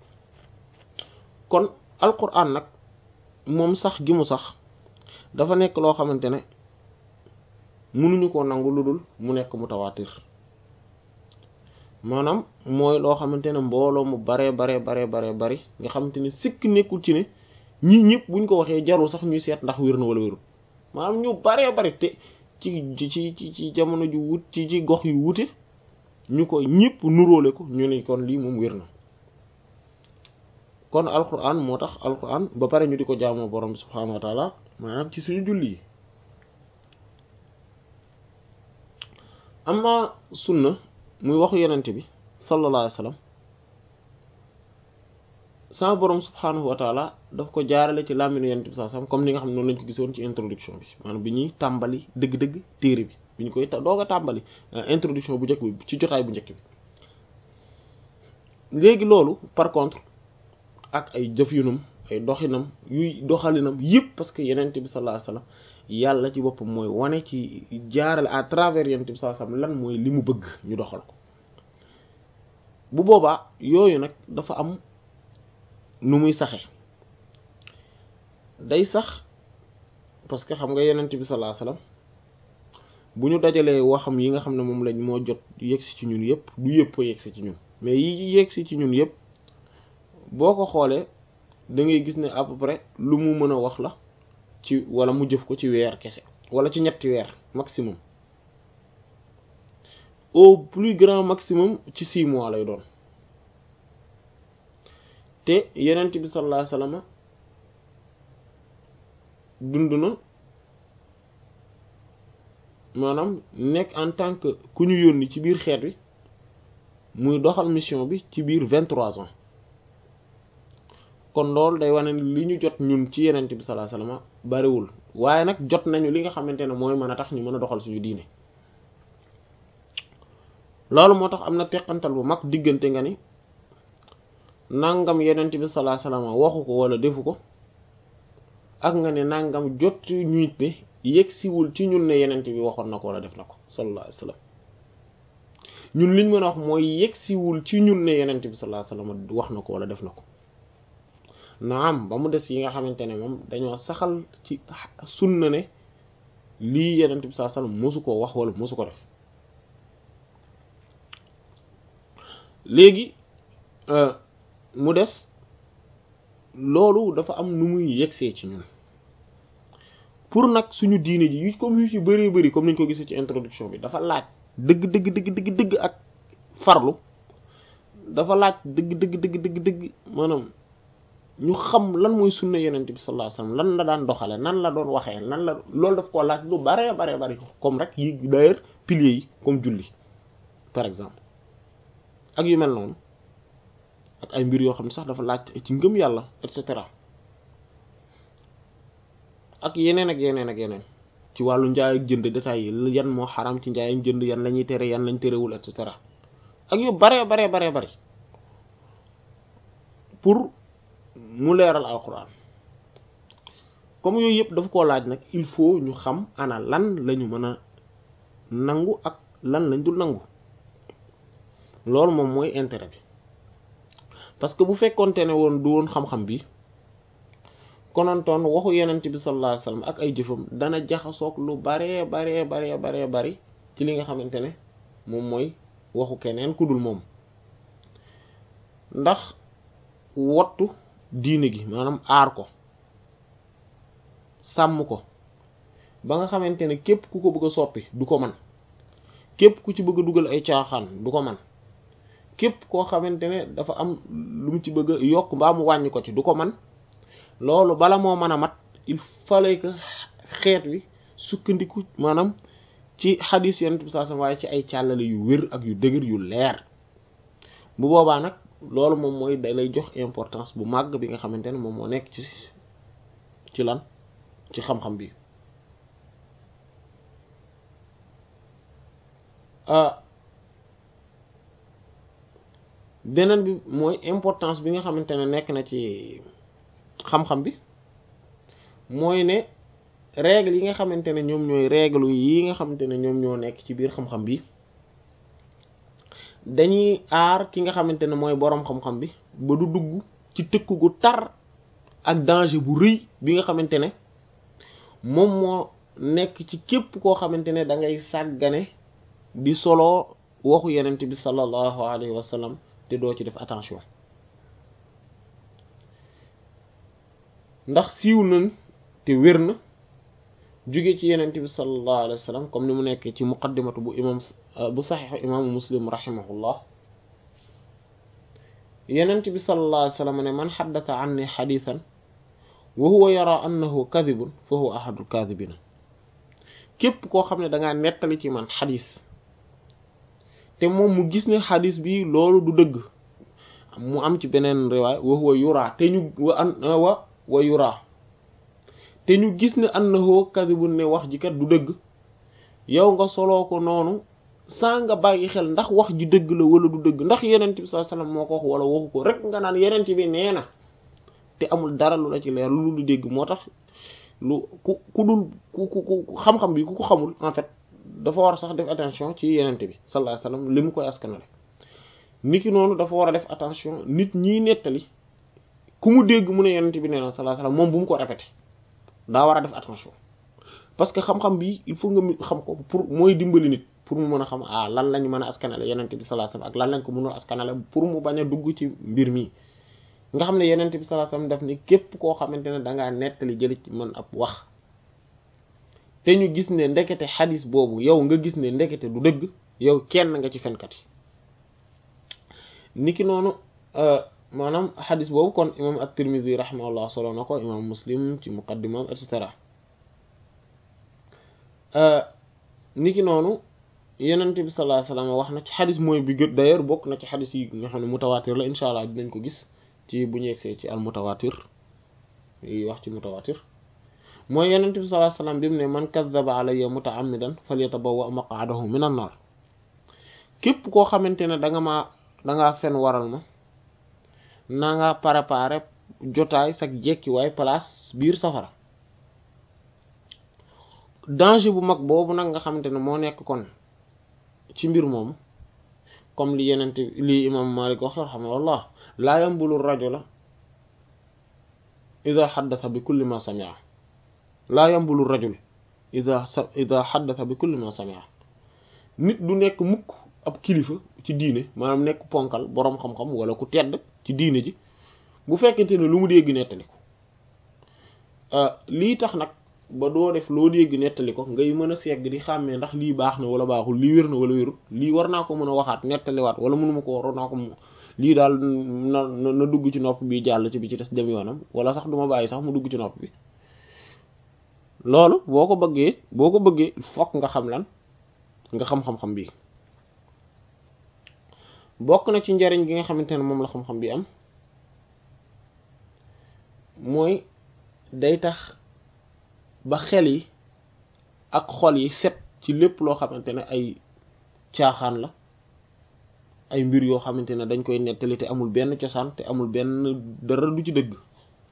kon alquran nag moom sax gi mu sax dafa nekk loo xamante ne mënuñu koo nangu lu dul mu nekk mutawaatir maanaam mooy loo xamante ne mbooloo mu baree baree baree baree bari nga xamante ne sikk nekkul ci ne ñii ñëpp buñ ko waxee jarul sax ñuy seet ndax wér na wala wérul maanaam ñu baree bari te ci ci ci ci jamono ju wut ci ci gox yu wute ñu ko ñëpp nuróole ko ñu ne kon lii moom wér na kon alquran moo tax alquran ba pare ñu di ko jaamoo borom subhaanahu wa taala maanaam ci suñu julli yi amma sunna muy waxu yenente bi sallallahu alayhi wa sallam sama borom subhaanahu wa taala daf ko jaarale ci làmminu yenente bi sallallahu alayhi wa sallam comme ni nga xam ne noonu lañ ko gisoon ci introduction bi maanaam bi ñuy tàmbali dëgg-dëgg téere bi bi ñu koy doog a tàmbali introduction bu njëkk bi ci jotaay bu njëkk bi léegi loolu par contre ak ay jëf yunam ay doxinam yuy doxalinam yëpp parce que yenente bi sallallahu alayhi wasallam yàlla ci boppam mooy wane ci jaarale à travers yenente bi sallallahu alayhi wasallam lan mooy li mu bëgg ñu doxal ko bu boobaa yooyu nag dafa am nu muy saxe day sax parce que xam nga yenent bi sallallahu alayhi wasallam bu ñu dajalee waxam yi nga xam ne moom lañ moo jot yegsi ci ñun yëpp du yëpp a yegsi ci ñun mais yi yegsi ci ñun yëpp boo ko xoolee da ngay gis ne à peu près lu mu mën a wax la ci wala mu jëf ko ci weer kese wala ci ñetti weer maximum au plus grand maximum ci six mois lay doon te yenent bi sallallahu alayhi wasallam dund na maanaam nekk en tant que ku ñu yónni ci biir xeet wi muy doxal mission bi ci biir vingt-trois ans kon loolu day wane ni li ñu jot ñun ci yenent bi sallallahu alayhi wasallam bariwul waaye nag jot nañu li nga xamante ne mooy mën a tax ñu mën a doxal suñu diine loolu moo tax am na teqantal bu mag diggante nga ni nangam yenent bi sallallahu alayhi wasallam waxu ko wala defu ko ak nga ne nangam jot ñuit ne yegsiwul ci ñun ne yenent bi waxoon na ko wala def na ko sallallahu alayhi wasallam ñun liñ mën a wax mooy yegsiwul ci ñun ne yenent bi sallallahu alayhi wasallam wax na ko wala def na ko naam ba mu des yi nga xamante ne moom dañoo saxal ci sunna ne lii yenent bi sallallahu alayhi wasallam mosu koo wax wala mosu ko def léegi mu des loolu dafa am nu muy yegsee ci ñun pour nag suñu diine ji yu comme yu ci bëree bëri comme niñ ko gisee ci introduction bi dafa laaj dëgg dëgg dëgg dëgg dëgg ak farlu dafa laaj dëgg dëgg dëgg dëgg dëgg maanaam ñu xam lan mooy sunna yenent bi sallallahu alayhi wasallam lan la daan doxale nan la doon waxee nan la loolu daf koo laaj lu bare bare bari comme rek yi d'ailleurs piliers yi comme julli par exemple ak yu mel noonu ak ay mbir yoo xam ne sax dafa laaj ci ngëm yàlla et cetera ak yeneen ak yeneen ak yeneen ci wàllu njaay ak jënd détails yi yan moo xaram ci njaay ak jënd yan la ñuy tere yan lañ terewul et cetera ak yu bare bare bare bari pour mu leeral alquran comme yooyu yëpp dafa koo laaj nag il faut ñu xam ana lan lañu mën a nangu ak lan lañ dul nangu loolu moom mooy intérêt bi parce que bu fekkonte ne woon du woon xam-xam bi konontoon waxu yenent bi sallallahu alayhi wasallam ak ay jëfam dana jaxasoog lu baree baree baree baree bari ci li nga xamante ne moom mooy waxu keneen ku dul moom ndax wottu diine gi maanaam aar ko sàmm ko ba nga xamante ne képp ku ko bëgg a soppi du ko man képp ku ci bëgg a dugal ay caaxaan du ko man képp koo xamante ne dafa am lu mu ci bëgg a yokk mbaa mu wàññi ko ci du ko man loolu bala moo mën a mat il fallait que xeet wi sukkandiku maanaam ci xadiis yenent bi sallallahu alayhi wasallam waaye ci ay càllale yu wér ak yu dëgër yu leer bu boobaa nag loolu moom mooy da lay jox importance bu màgg bi nga xamante ne moom moo nekk ci ci lan ci xam-xam bi beneen bi mooy importance bi nga xamante ne nekk na ci xam-xam bi mooy ne règle yi nga xamante ne ñoom ñooy règle yi nga xamante ne ñoom ñoo nekk ci biir xam-xam bi dañuy aar ki nga xamante ne mooy boroom xam-xam bi ba du dugg ci tëkk gu tar ak danger bu rëy bi nga xamante ne moom moo nekk ci képp koo xamante ne da ngay sàggane di solo waxu yenent bi sallallahu alayhi wa sallam te doo ci def attention ndax siiw nañ te wér na jóge ci yenent bi sallallahu alayhi wa sallam comme ni mu nekkee ci muqaddimatu bu imam bu saxiixu imaamu muslim rahimahullah yenent bi sallallahu alayhi wa sallam ne man xaddata anni xadiisan wa huwa yara annahu kadibun fa huwa ahadul kadibina képp koo xam ne dangaa nettali ci man xadis te moom mu gis ne xadis bi loolu du dëgg mu am ci beneen riwaay wa huwa yura te ñu wa an wa wa yura te ñu gis ne annahu kadibun ne wax ji kat du dëgg yow nga soloo ko noonu saa nga bàyyi xel ndax wax ji dëgg la wala du dëgg ndax yenent bi sallallahu alayhi wasallam moo ko wax wala waxu ko rek nga naan yenent bi nee na te amul dara lu la ci leer lu lu dégg moo tax lu ku ku dul ku ku ku xam-xam bi ku ko xamul en fait dafa war a sax def attention ci yenente bi sallallahu alayhi wasallam li mu koy askanale nit ki noonu dafa war a def attention nit ñiy nettali ku mu dégg mu ne yenent bi nee na sallallahu alayhi wasallam moom bu mu ko répété daa war a def attention parce que xam-xam bi il faut nga xam ko pour mooy dimbali nit pour mu mën a xam ah lan lañ mën a askanale yenent bi sallallahu alayhi wasallam ak lan lañ ko mënul askanale pour mu bañ a dugg ci mbir mi nga xam ne yenent bi sallallahu alayhi wasallam def ni képp koo xamante ne dangaa nettali jëli ci mën ab wax te ñu gis ne ndekete xadis boobu yow nga gis ne ndekete du dëgg yow kenn nga ci fenkat yi niki noonu maanaam xadis boobu kon imam at-Tirmidhi rahimahullah solo na ko imam Muslim ci muqaddimam et cetera niki noonu yenent bi sallallahu alayhi wasallam wax na ci xadis mooy bi gën d'ailleurs bokk na ci xadis yi nga xam ne mutawatir la insha allah dinañ ko gis ci bu ñu yegsee ci al mutawatir yi wax ci mutawatir mooy yenent bi sallallahu alayhi wasallam bi mu ne man kazzaba alayya muta'ammidan falyatabawwa maq'adahu minan nar képp koo xamante ne da nga maa da ngaa fen waral ma na nga préparer jotaay sag jekkiwaay place biir safara danger bu mag boobu nag nga xamante ne moo nekk kon ci mbir moomu comme li yenent li imam Malik wax rahimahullah laa yambulu rajula ida xaddasa bi kulli ma sami'a laa yambulu rajul ida ida xaddasa bi kulli ma sami'a nit du nekk mukk ab kilifa ci diine maanaam nekk ponkal boroom xam-xam wala ku tedd ci diine ji bu fekkente ne lu mu dégg nettali ko lii tax nag ba doo def loo dégg nettali ko ngay mën a segg di xàmmee ndax lii baax na wala baaxul lii wér na wala wérul lii war naa ko mën a waxaat nettaliwaat wala mënuma ko war naa ko lii daal na na dugg ci nopp bi jàll ci bi ci des dem yoonam wala sax duma bàyyi sax mu dugg ci nopp bi loolu boo ko bëggee boo ko bëggee fokk nga xam lan nga xam-xam-xam bi bokk na ci njariñ gi nga xamante ne moom la xam-xam bi am mooy day tax ba xel yi ak xol yi set ci lépp loo xamante ne ay caaxaan la ay mbir yoo xamante ne dañ koy nettali te amul benn cosaan te amul benn dara du ci dëgg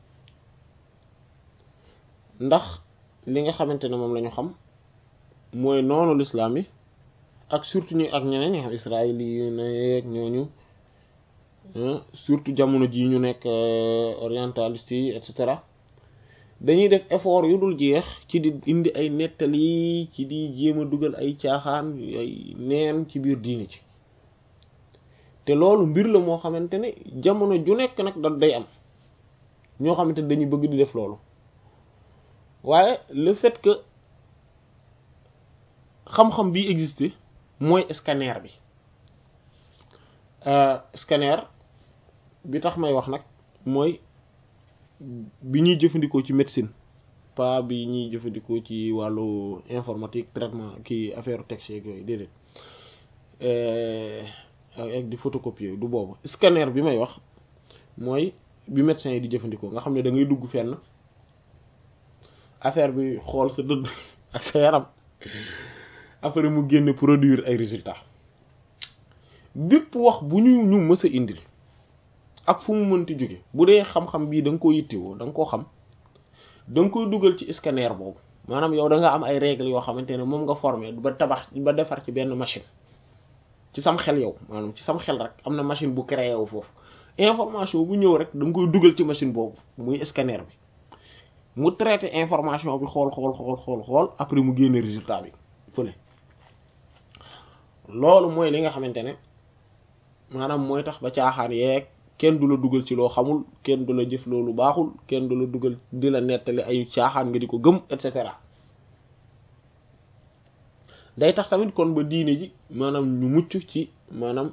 ndax li nga xamante ne moom la ñu xam mooy noonu lislaam yi ak surtout ñu ak ñeneen ñi xam Israël yi nekk ñooñu surtout jamono ji ñu nekk orientaliste yi et cetera dañuy def effort yu dul jeex ci di indi ay nettali ci di jéem a dugal ay caaxaan ay neen ci biir diini ci te loolu mbir la moo xamante ne jamono ju nekk nag da day am ñoo xamante ne dañuy bëgg di def loolu waaye le fait que xam-xam bi existé mooy scanner bi scanner bi tax may wax nag mooy bi ñuy jëfandikoo ci médecine pas bi ñuy jëfandikoo ci wàllu informatique traitement ki affaire texte yeeg yooyu déedéet ak di photocopier du boobu scanner bi may wax mooy bi médecin yi di jëfandikoo nga xam ne da ngay dugg fenn affaire bi xool sa dëdd ak sa yaram après mu génne produire ay résultats bépp wax bu ñu ñu mës a indil ak fu mu mënti jóge bu dee xam-xam bii da nga koo yittewoo da nga koo xam da nga koy dugal ci scanner boobu maanaam yow da nga am ay règles yoo xamante ne moom nga formé ba tabax ba defar ci benn machine ci sam xel yow maanaam ci sam xel rek am na machine bu créé wu foofu information bu ñëw rek da nga koy dugal ci machine boobu muy scanner bi mu traité information bi xool xool xool xool xool après mu génne résultat bi fële loolu mooy li nga xamante ne maanaam mooy tax ba caaxaan yeeg kenn du la dugal ci loo xamul kenn du la jëf loolu baaxul kenn du la dugal di la nettali ay caaxaan nga di ko gëm et cetera day tax tamit kon ba diine ji maanaam ñu mucc ci maanaam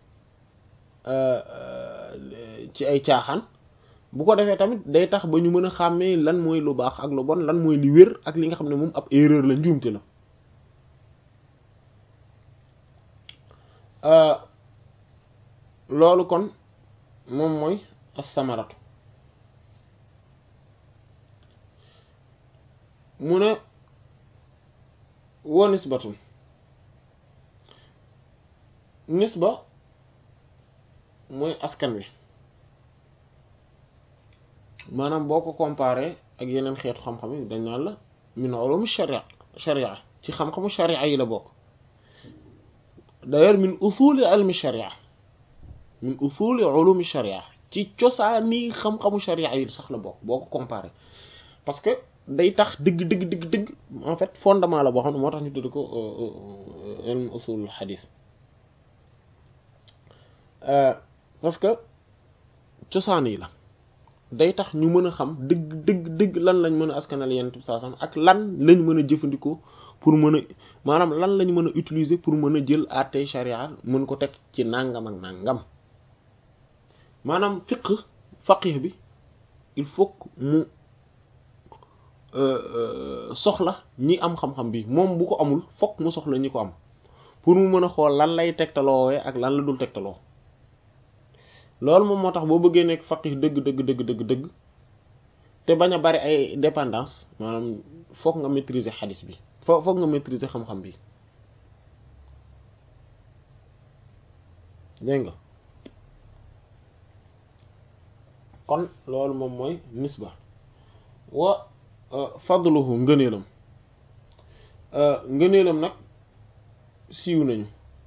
ci ay caaxaan bu ko defee tamit day tax ba ñu mën a xàmmee lan mooy lu baax ak lu bon lan mooy li wér ak li nga xam ne moom ab erreur la njuumte la loolu kon moom mooy as-samaratu mu ne wa nisbatun nisba mooy askan wi maanaam boo ko comparé ak yeneen xeetu xam-xam yi dañ naan la min ulum sharia sharia ci xam-xamu sharia yi la bokk d'ailleurs min usuli ilmi sharia min usuli ulumi sharia ci cosaani xam-xamu sharia yi sax la bokk boo ko comparé parce que day tax dëgg dëgg dëgg dëgg en fait fondement la boo xam ne moo tax ñu tudd ko ilm usul hadith parce que cosaan yi la day tax ñu mën a xam dëgg dëgg dëgg lan lañ mën a askanal yenn saa sam ak lan lañ mën a jëfandikoo pour mën a maanaam lan lañ mën a utiliser pour mën a jël àttey sharia mën ko teg ci nangam ak nangam maanaam fiqh faqih bi il faut mu soxla ñi am xam-xam bi moom bu ko amul fokk mu soxla ñi ko am pour mu mën a xool lan lay tegtaloowee ak lan la dul tegtaloo loolu moom moo tax boo bëggee nekk faqih dëgg dëgg dëgg dëgg dëgg te bañ a bari ay dépendance maanaam fokk nga maîtriser xadis bi fo fokk nga maîtriser xam-xam bi dégg nga kon loolu moom mooy nisba wa fadluhu ngëneelam ngëneelam nag siiw nañu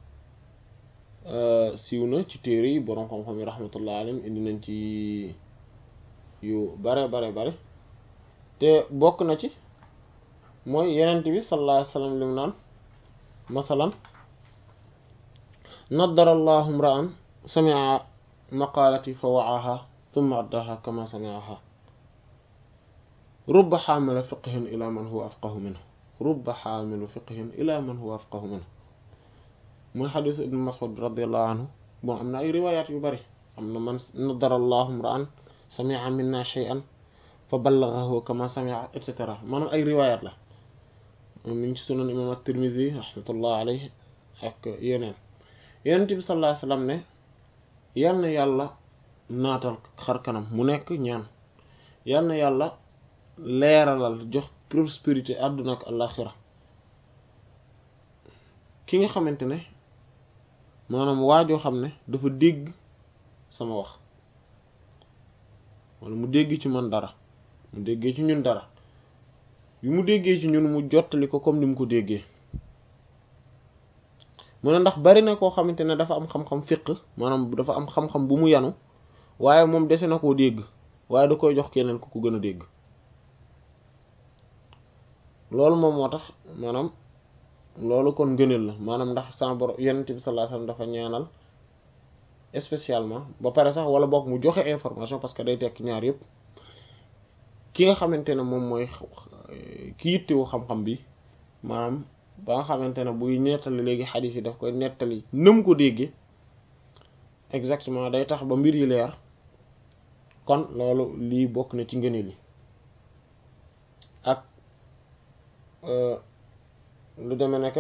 siiw na ci téere yi boroom xam-xam yi rahmatullah alayhim indi nañ ci yu bare bare bare te bokk na ci mooy yenent bi sallallahu alayhi wasallam lim naan masalan naddara allahu imra'an sami'a maqalati fa wa'aha thumma addaha kama sami'aha rubba xaamila fiqhin ila man huwa afqahu minhu rubba xaamilu fiqhin ila man huwa afqahu minhu mooy xadisu ibn mas'ud radiallahu anhu bon am na ay riwayat yu bari am na man nadara allahu imra'an sami'a minna shay'an fa ballaghahu kama sami'a et cetera maanaam ay riwayat la mi ngi ci sunan imam at-tirmidhi rahmatullah alayhi ak yeneen yonent bi sallallahu alayhi wasallam ne yal na yàlla naatal xar kanam mu nekk ñaan yal na yàlla leeralal jox prospérité àdduna ak àllaxira ki nga xamante ne maanaam waajoo xam ne dafa dégg sama wax wala mu dégg ci man dara mu déggee ci ñun dara bi mu déggee ci ñun mu jottali ko comme ni mu ko déggee mu ne ndax bari na koo xamante ne dafa am xam-xam fiq maanaam dafa am xam-xam bu mu yanu waaye moom dese na koo dégg waaye da koy jox keneen ku ko gën a dégg loolu moom moo tax maanaam loolu kon ngëneel la maanaam ndax sama borom yonent bi sallallahu alayhi wasallam dafa ñaanal spécialement ba pare sax wala boog mu joxe information parce que day tekk ñaar yëpp ki nga xamante ne moom mooy ki yittewu xam-xam bi maanaam ba nga xamante ne buy nettali léegi xadiis yi daf koy nettali nëm ko déggee exactement day tax ba mbir yi leer kon loolu lii bokk na ci ngëneel yi ak lu deme nekk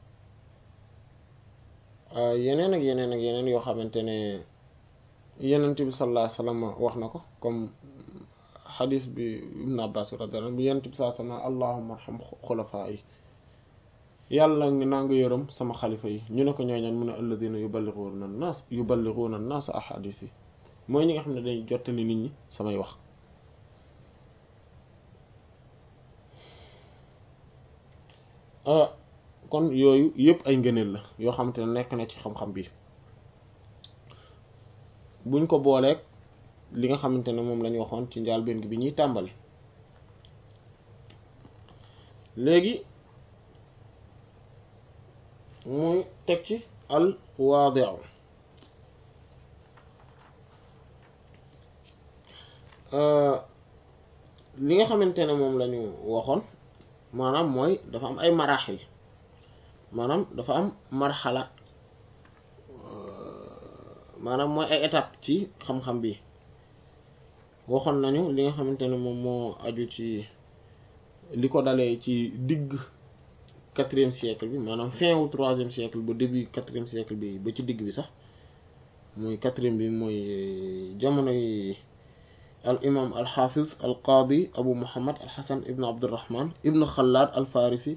yeneen ak yeneen ak yeneen yoo xamante ne yenent bi sallallahu alayhi wasallam wax na ko comme xadis bi ibn abbas radiyallahu anhu bu yenent bi sallallahu alayhi wasallam allahumma arham xulafaa yi yàlla ngi naa nga yërëm sama xalifa yi ñu ne ko ñooñan mu ne alladina yuballighuna an-nas yuballighuna an-nas ahadis yi mooy ñi nga xam ne dañuy jottali nit ñi samay wax kon yooyu yëpp ay ngëneel la yoo xamante ne nekk na ci xam-xam bi buñ ko booleeg li nga xamante ne moom lañu waxoon ci njàlbéen gi bi ñuy tàmbali léegi muy teg ci al waadi'u li nga xamante ne moom lañu waxoon maanaam mooy dafa am ay maraaxil maanaam dafa am marxala maanaam mooy ay étape ci xam-xam bi waxoon nañu li nga xamante ne moom moo aju ci li ko dalee ci digg quatrième siècle bi maanaam fin wu troisième siècle ba début quatrième siècle bi ba ci digg bi sax mooy quatrième bi mooy jamono yi al imam al xaafiz al qaadi abu muhammad al xasan ibn abdurrahman ibn xalaad al farisi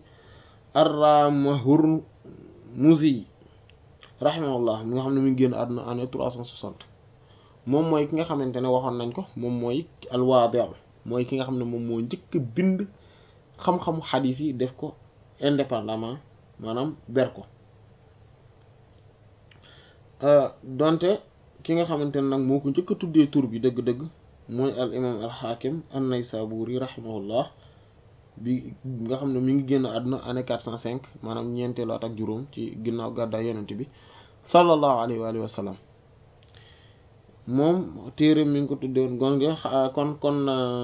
ar-Ramahurmuzi rahimahullah mi nga xam ne mi ngi génn àdduna année trois cent soixante moom mooy ki nga xamante ne waxoon nañ ko moom mooy al-Wadi' mooy ki nga xam ne moom moo njëkk bind xam-xamu xadiis yi def ko indépendamment maanaam ber ko donte ki nga xamante ne nag moo ko njëkk a tuddee tur bi dëgg-dëgg mooy al imam al xaakim an-Naysaburi rahimahullah bi nga xam ne mi ngi génn àdduna année quatre cent cinq maanaam ñeenteelu at ak juróom ci ginnaaw gàddaay yonent bi sallallahu alayhi wa alihi wa sallam moom téere mi ngi ko tuddee woon gon kon kon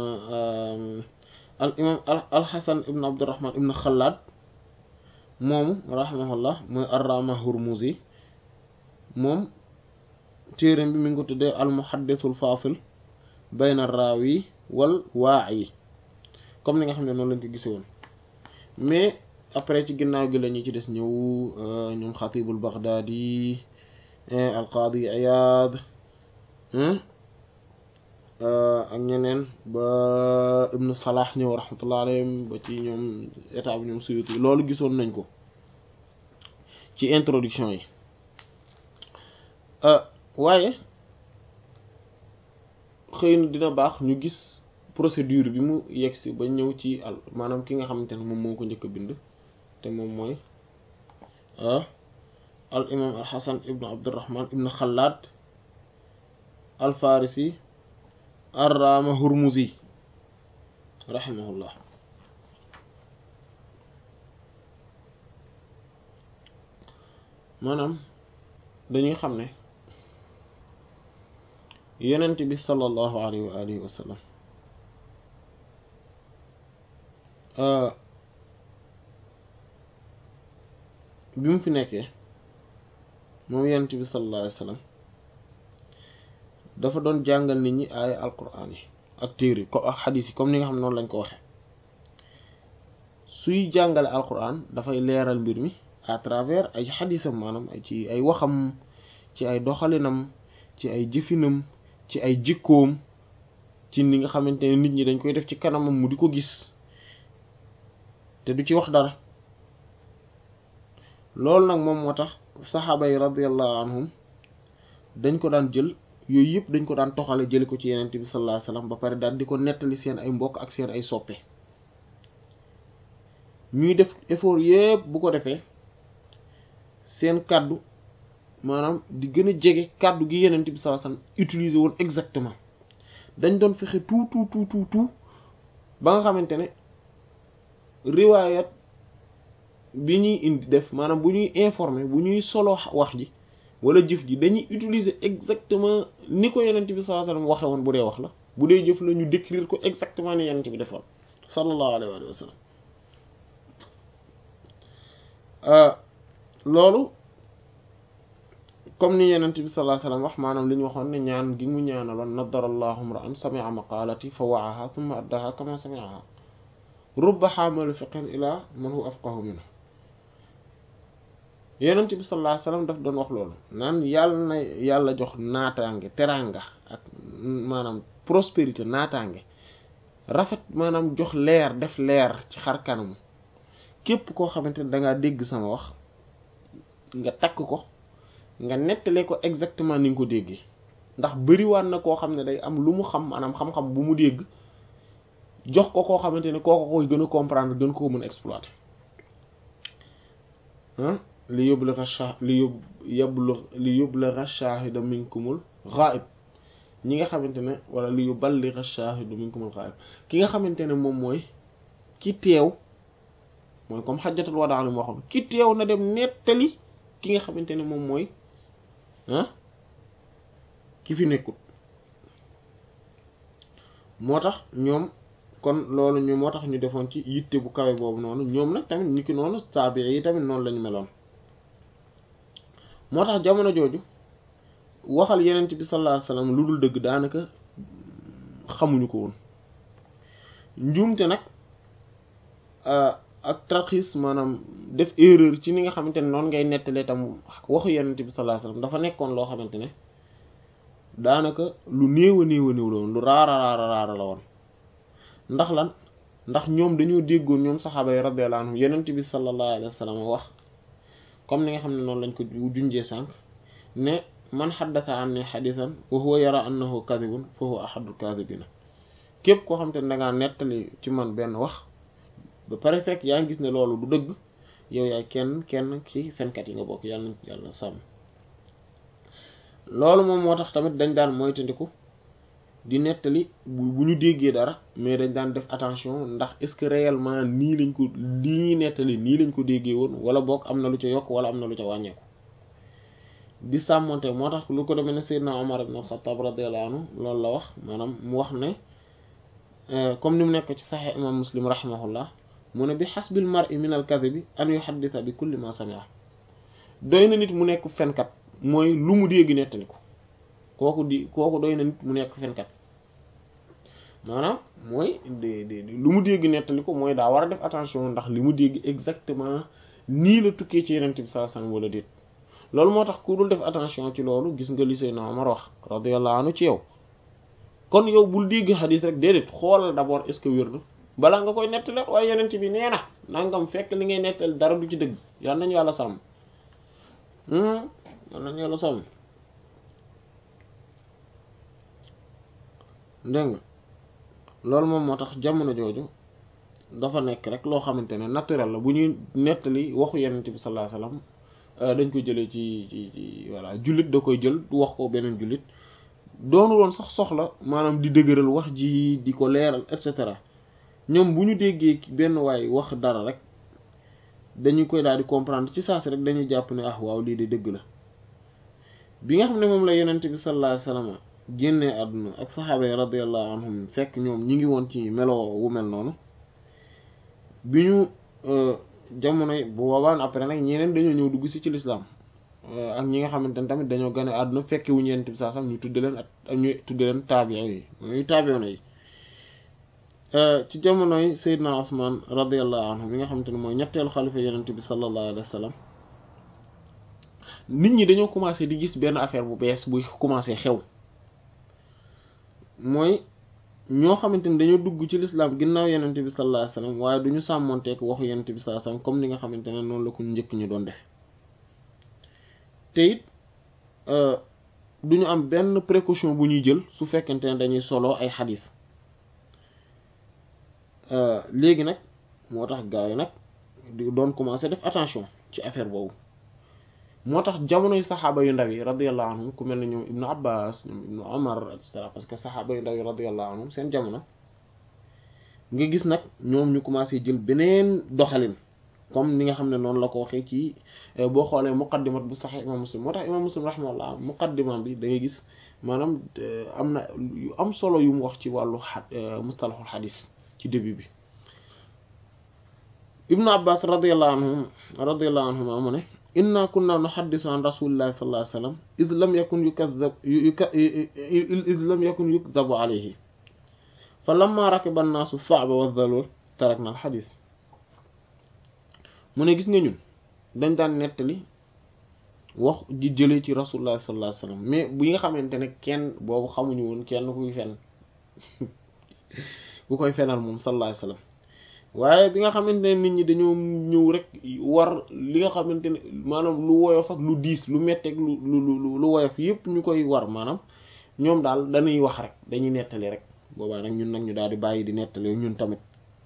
al imam al xasan ibn abdurrahman ibn xalaad moomu rahimahullah mooy arrama hurmuzi moom téere bi mi ngi ko tuddee al muhaddisul fasil bayna raawi wal waa'i comme ni nga xam ne noonu lañ ko gise woon mais après ci ginnaaw gi la ñu ci des ñëw ñoom xatibul baghdadi al qaadi iyad ak ñeneen ba ibnu salah ñëw rahmatullah alayhim ba ci ñoom état bi ñoom suyuti loolu gisoon nañ ko ci introduction yi waaye xëy na dina baax ñu gis procédure bi mu yegsi ba ñëw ci al maanaam ki nga xamante ne moom moo ko njëkk a bind te moom mooy al imam al hasan ibnu abdurrahman ibnu xalaad al farisi arrama hurmuzi rahimahullah maanaam dañuy xam ne yonent bi sallallahu alayhi wa alihi wa sallam bi mu fi nekkee moom yonent bi sallallahu alayhi wa sallam dafa doon jàngal nit ñi ay alquran yi ak téere ko ak xadiis yi comme ni nga xam ne noonu lañ ko waxee suy jàngale alquran dafay leeral mbir mi à travers ay xadiisam maanaam ci ay waxam ci ay doxalinam ci ay jëfinam ci ay jikkoom ci ni nga xamante ne nit ñi dañ koy def ci kanamam mu di ko gis te du ci wax dara loolu nag moom moo tax saxaaba yi radiyallahu anhum dañ ko daan jël yooyu yëpp dañ ko daan toxale jële ko ci yenent bi sallallahu alayhi wasallam ba pare daal di ko nettali seen ay mbokk ak seen ay soppe ñuy def effort yëpp bu ko defee seen kàddu maanaam di gën a jege kàddu gi yenent bi sallallahu alayhi wasallam utiliser woon exactement dañ doon fexe tout tout tout tout tout ba nga xamante ne riwaayat bi ñuy indi def maanaam bu ñuy informer bu ñuy solo wax ji wala jëf ji dañuy utiliser exactement ni ko yenent bi sallallahu alayhi wasallam waxe woon bu dee wax la bu dee jëf la ñu décrire ko exactement ni yenent bi defoon sallallahu alayhi wa sallam loolu comme ni yenent bi sallallahu alayhi wasallam wax maanaam li ñu waxoon ne ñaan gi mu ñaanaloon nadarallahu ra'an sami'a maqalati fa wa'aha thumma addaha kama sami'aha rubba xaamalu fiqhin ila man huwa afqahu minhu yenent bi sallallahu alayhi wasallam daf doon wax loolu naan yàlla na yàlla jox naataange teranga ak maanaam prospérité naataange rafet maanaam jox leer def leer ci xar kanamu képp koo xamante ne dangaa dégg sama wax nga takk ko nga nettale ko exactement ni nga ko déggee ndax bëriwaan na koo xam ne day am lu mu xam maanaam xam-xam bu mu dégg jox ko koo xamante ne kooko koy gën a comprendre gën koo mën a exploiter ah li yublagha shah li yub yablu li yublagha shahida minkumul ghaib ñi nga xamante ne wala li yuballigha shahidu minkumul ghaib ki nga xamante ne moom mooy ki teew mooy comme xajjatul wadaa li moo xam ki teew na dem nettali ki nga xamante ne moom mooy ah ki fi nekkut moo tax ñoom kon loolu ñu moo tax ñu defoon ci yitte bu kawe boobu noonu ñoom nag tamit ñi ki noonu taabii yi tamit noonu lañu meloon moo tax jamono jooju waxal yenent bi sallallahu alayhi wasallam lu dul dëgg daanaka xamuñu ko woon njuumte nag ak tarxiis maanaam def erreur ci ni nga xamante ne noonu ngay nettalee tam waxu yenent bi sallallahu alayhi wasallam dafa nekkoon loo xamante ne daanaka lu néew a néew a néew la woon lu raara raara raara la woon ndax lan ndax ñoom dañoo déggoon ñoom saxaaba yi radiyallahu anhum yenent bi sallallahu alayhi wasallam wax comme ni nga xam ne noonu lañ ko junjee sànq ne man xaddasa an ni xadisan wa huwa yara annahu kadibun fa huwa ahadul kadibina képp koo xam te ne dangaa nettali ci man benn wax ba pare fekk yaa ngi gis ne loolu du dëgg yow yaay kenn kenn ci fenkat yi nga bokk yàlla na yàlla sàmm loolu moom moo tax tamit dañ daan moytandiku di nettali bu bu ñu déggee dara mais dañ daan def attention ndax est-ce que réellement nii lañ ko lii ñuy nettali nii lañ ko déggee woon wala boog am na lu ca yokk wala am na lu ca wàññeeku di sàmmonte moo tax lu ko demee ne Seydina Omar ibn Khattab radiyallahu anhu loolu la wax maanaam mu wax ne comme ni mu nekk ci Sahih imam Muslim rahimahullah mu ne bi hasbil mar'i min al kadhibi an yuhadditha bi kulli ma sami'a doy na nit mu nekk fenkat mooy lu mu dégg nettali ko kooku di kooku doy na nit mu nekk fenkat maanaam mooy de de lu mu dégg nettali ko mooy daa war a def attention ndax li mu dégg exactement nii la tukkee ci Yonent bi sallallahu alayhi wasallam wala déet loolu moo tax ku dul def attention ci loolu gis nga li Seydina Omar wax radiyallahu anhu ci yow kon yow bul dégg xadis rek déedéet xoolal d'abord est-ce que wér na balaa nga koy nettali waaye Yonent bi nee na nangam fekk li ngay nettali dara du ci dëgg yal nañu yàlla sàmm yal nañu yàlla sàmm dégg nga loolu moom moo tax jamono jooju dafa nekk rek loo xamante ne naturel la bu ñuy nettali waxu Yonent bi sallallahu alayhi wasallam dañ koy jëlee ci ci ci voilà jullit da koy jël wax ko beneen jullit doonu woon sax soxla maanaam di dëgëral wax ji di ko leeral et cetera ñoom bu ñu déggee benn waay wax dara rek dañu koy daal di comprendre ci saa si rek dañuy jàpp ne ah waaw lii de dëgg la bi nga xam ne moom la Yonent bi sallallahu alayhi wasallam génnee àdduna ak saxaaba yi radiyallahu anhum fekk ñoom ñi ngi woon ci melo wu mel noonu bi ñu jamono bu boobaan après nag ñeneen dañoo ñëw dugg si ci lislaam ak ñi nga xamante ne tamit dañoo gane àdduna fekke wu ñeent bi saa sam ñu tudde leen ak ñu tudde leen taabiya yi ñuy taabiyoona yi ci jamonoy Seydina Usmaan radiyallahu anhu mi nga xamante ne mooy ñetteelu xalifa yonent bi sallallahu alayhi wa sallam nit ñi dañoo commencé di gis benn affaire bu bees buy commencé xew mooy ñoo xamante ni dañoo dugg ci lislaam ginnaaw yenente bi sallallahu alayhi wasallam waaye duñu sàmmonteek waxu yenente bi sallallahu alayhi wasallam comme ni nga xamante ne noonu la ko njëkk ñu doon def te it duñu am benn précaution bu ñuy jël su fekkente ne dañuy solo ay xadis léegi nag moo tax gars yi nag di doon commencer def attention ci affaire boobu moo tax jamonoy saxaaba yu ndaw yi radiyallahu anhum ku mel ne ñoom ibnu abbas ñoom ibnu omar et cetera parce que saxaaba yu ndaw yi radiyallahu anhum seen jamono nga gis nag ñoom ñu commencé jël beneen doxalin comme ni nga xam ne noonu la ko waxee ci boo xoolee muqaddimat bu saxee imam muslim moo tax imam muslim rahimahullah muqaddimam bi da ngay gis maanaam am na yu am solo yu mu wax ci wàllu a mustalahul xadis ci début bi ibnu abbas radiyallahu anhum radiyallahu anhuma mu ne inna kunna nuhaddisu an rasulillahi sallallahu alayhi wasallam id lam yakun yukazzab id lam yakun yukdabu alayhi fa lamma rakiba annaasu saaba wa dhalul tarakna al xadis mu ne gis nga ñun dañ daan nettali wax ji jëlee ci rasulullah sallallahu alayhi wasallam mais bu nga xamante ne kenn boobu xamuñu woon kenn kuy fen ku koy fenal moom sallallahu alayhi wasallam waaye bi nga xamante ne nit ñi dañoo ñëw rek war li nga xamante ne maanaam lu woyof ak lu diis lu metteeg lu lu lu woyof yépp ñu koy war maanaam ñoom daal dañuy wax rek dañuy nettali rek boobaa nag ñun nag ñu daal di bàyyi di nettali ñun tamit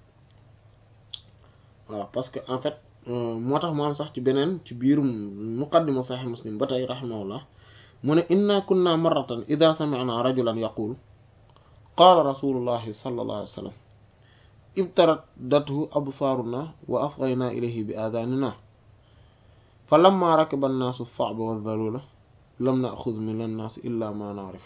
waaw parce que en fait moo tax mu am sax ci beneen ci biir muqaddima sahih muslim ba tey rahimahullah mu ne inna kunna marratan ida sami'na rajulan yaqul qaala rasulullahi sallallahu alayhi wa sallam ibtaradathu absaaruna wa asghayna ilayhi bi aadaanina fa lamma rakiba annaasu as-sa'ba wa dhalula lam na'khudh min an-naas illa ma na'rif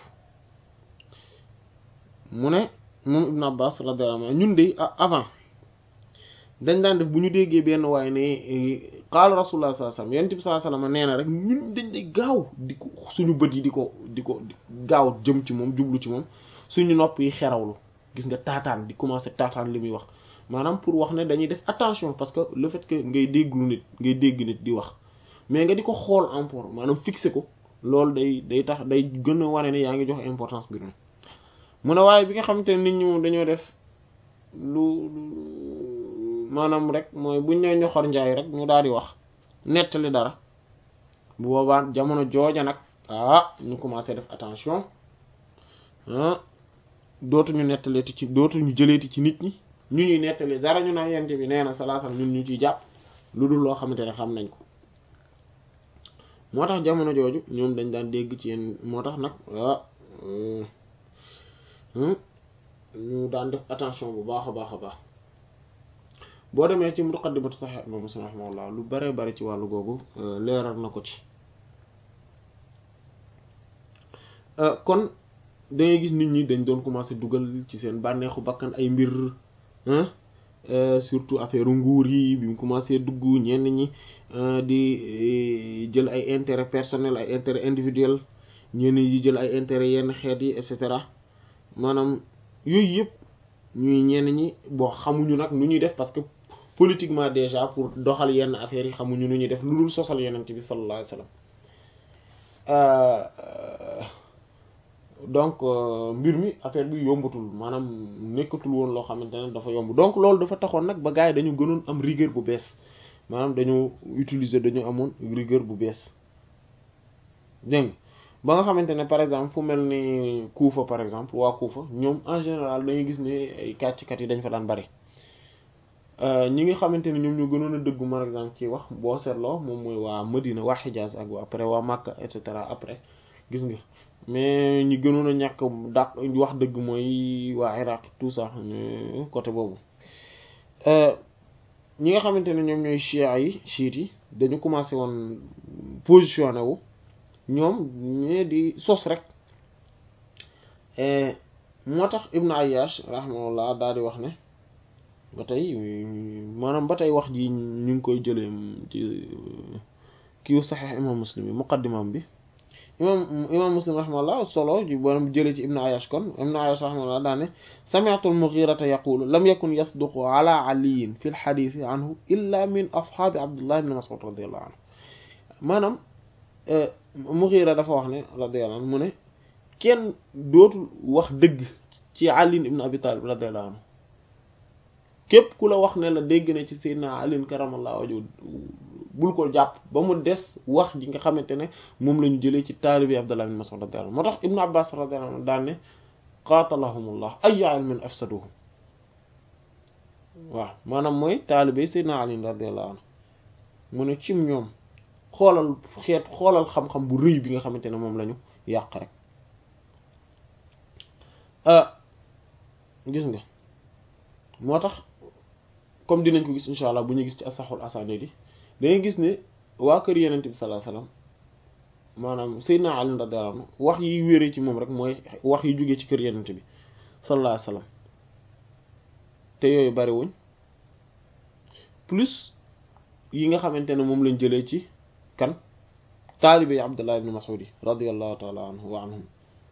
mu ne moom Ibn Abbas radiyallahu anhu ñun de avant dañ daan def bu ñu déggee benn waaye ne qaala rasulullah sallallahu alayhi wasallam yonent bi sallallahu alayhi wasallam nee na rek ñun dañ day gaaw di ko suñu bët yi di ko di ko gaaw jëm ci moom jublu ci moom suñu nopp yi xerawlu gis nga taataan di commencer taataan li muy wax maanaam pour wax ne dañuy def attention parce que le fait que ngay dégglu nit ngay dégg nit di wax mais nga di ko xool emport maanaam fixer ko loolu day day tax day gën a wane ne yaa ngi jox importance bi mi mu ne waaye bi nga xamante ne nit ñi moom dañoo def lu maanaam rek mooy buñ ne ñoxor njaay rek ñu daal di wax nettali dara bu boobaa jamono jooja nag ah ñu commencé def attention ah dootuñu nettaleeti ci dootuñu jëleeti ci nit ñi ñu ñuy nettali dara ñu naan yente bi nee na salaasam ñun ñu ciy jàpp lu dul loo xamante ne xam nañ ko moo tax jamono jooju ñoom dañ daan dégg ci yenn moo tax nag ah ñu daan def attention bu baax a baax a baax boo demee ci muqaddimatu Sahih Imam Muslim rahimahullah lu bare bari ci wàllu googu leeral na ko ci kon dangay gis nit ñi dañ doon commencer dugal ci seen bànneexu bakkan ay mbir surtout affaire nguur yi bi mu commencer dugg ñenn ñi di jël ay intérêt personnel ay intérêt individuel ñenn ñi di jël ay intérêt yenn xeet yi et cetera maanaam yooyu yëpp ñuy ñenn ñi boo xamuñu nag nu ñuy def parce que politiquement déjà pour doxal yenn affaires yi xamuñu nu ñuy def lu dul sosal yenent bi sallallahu alayhi wasallam donc mbir mi affaire bi yombatul maanaam nekkatul woon loo xamante ne dafa yomb donc loolu dafa taxoon nag ba gars yi dañu gënoon am rigueur bu bees maanaam dañu utiliser dañu amoon rigueur bu bees dégg ba nga xamante ne par exemple fu mel ni Kuufa par exemple waa Kuufa ñoom en général dañuy gis ni ay kàcckat yi dañ fa daan bari ñi nga xamante ne ñoom ñoo gënoon a dëggu par exemple ci wax boo seetloo moom mooy waa Medina waa Hijaz ak waa après waa Makka et cetera après gis nga mais ñi gënoon a ñàkk dàq wax dëgg mooy waa Iraq tout ça côté boobu ñi nga xamante ne ñoom ñooy chia yi chiites yi dañu commencé woon positionné wu ñoom ñee di sos rek moo tax Ibn Ayyash rahimahullah daal di wax ne ba tey maanaam ba tey wax ji ñu ngi koy jëlee ci kiiw Sahih imam Muslim bi muqaddimam bi imam imam Muslim rahimahullah solo ji borom jëlee ci Ibn Ayyash kon Ibn Ayyash rahimahullah daa ne sami'tu al-Mughirata yaqulu lam yakun yasduqu ala aliyin fi al-hadith anhu illa min ashaabi Abdullah ibn Mas'ud radiyallahu anhu maanaam Mughira dafa wax ne radiyallahu anhu mu ne kenn dootul wax dëgg ci Ali ibn Abi Talib radiyallahu anhu képp ku la wax ne la dégg na ci Seydina Ali karamallahu wajhu bul ko jàpp ba mu des wax ji nga xamante ne moom la ñu jëlee ci taalibi Abdullah ibn Mas'ud radiyallahu anhu moo tax Ibn Abbas radiyallahu anhu daan ne qatalahumullah ayyu ilmin afsaduhu waaw maanaam mooy taalibi Seydina Ali radiyallahu anhu mu ne cim ñoom xoolal xeet xoolal xam-xam bu rëy bi nga xamante ne moom la ñu yàq rek gis nga moo tax comme dinañ ko gis insha allah bu ñu gis ci asaxul asanid yi dangay gis ne waa kër yenente bi sallallahu alayhi wasallam maanaam Seydina Ali radiyallahu anhu wax yi wéree ci moom rek mooy wax yi jógee ci kër yenente bi sallallahu alayhi wasallam te yooyu bari wuñ plus yi nga xamante ne moom lañ jëlee ci kan taalibe yi Abdullah ibn Mas'ud radiyallahu ta'ala anhu wa anhum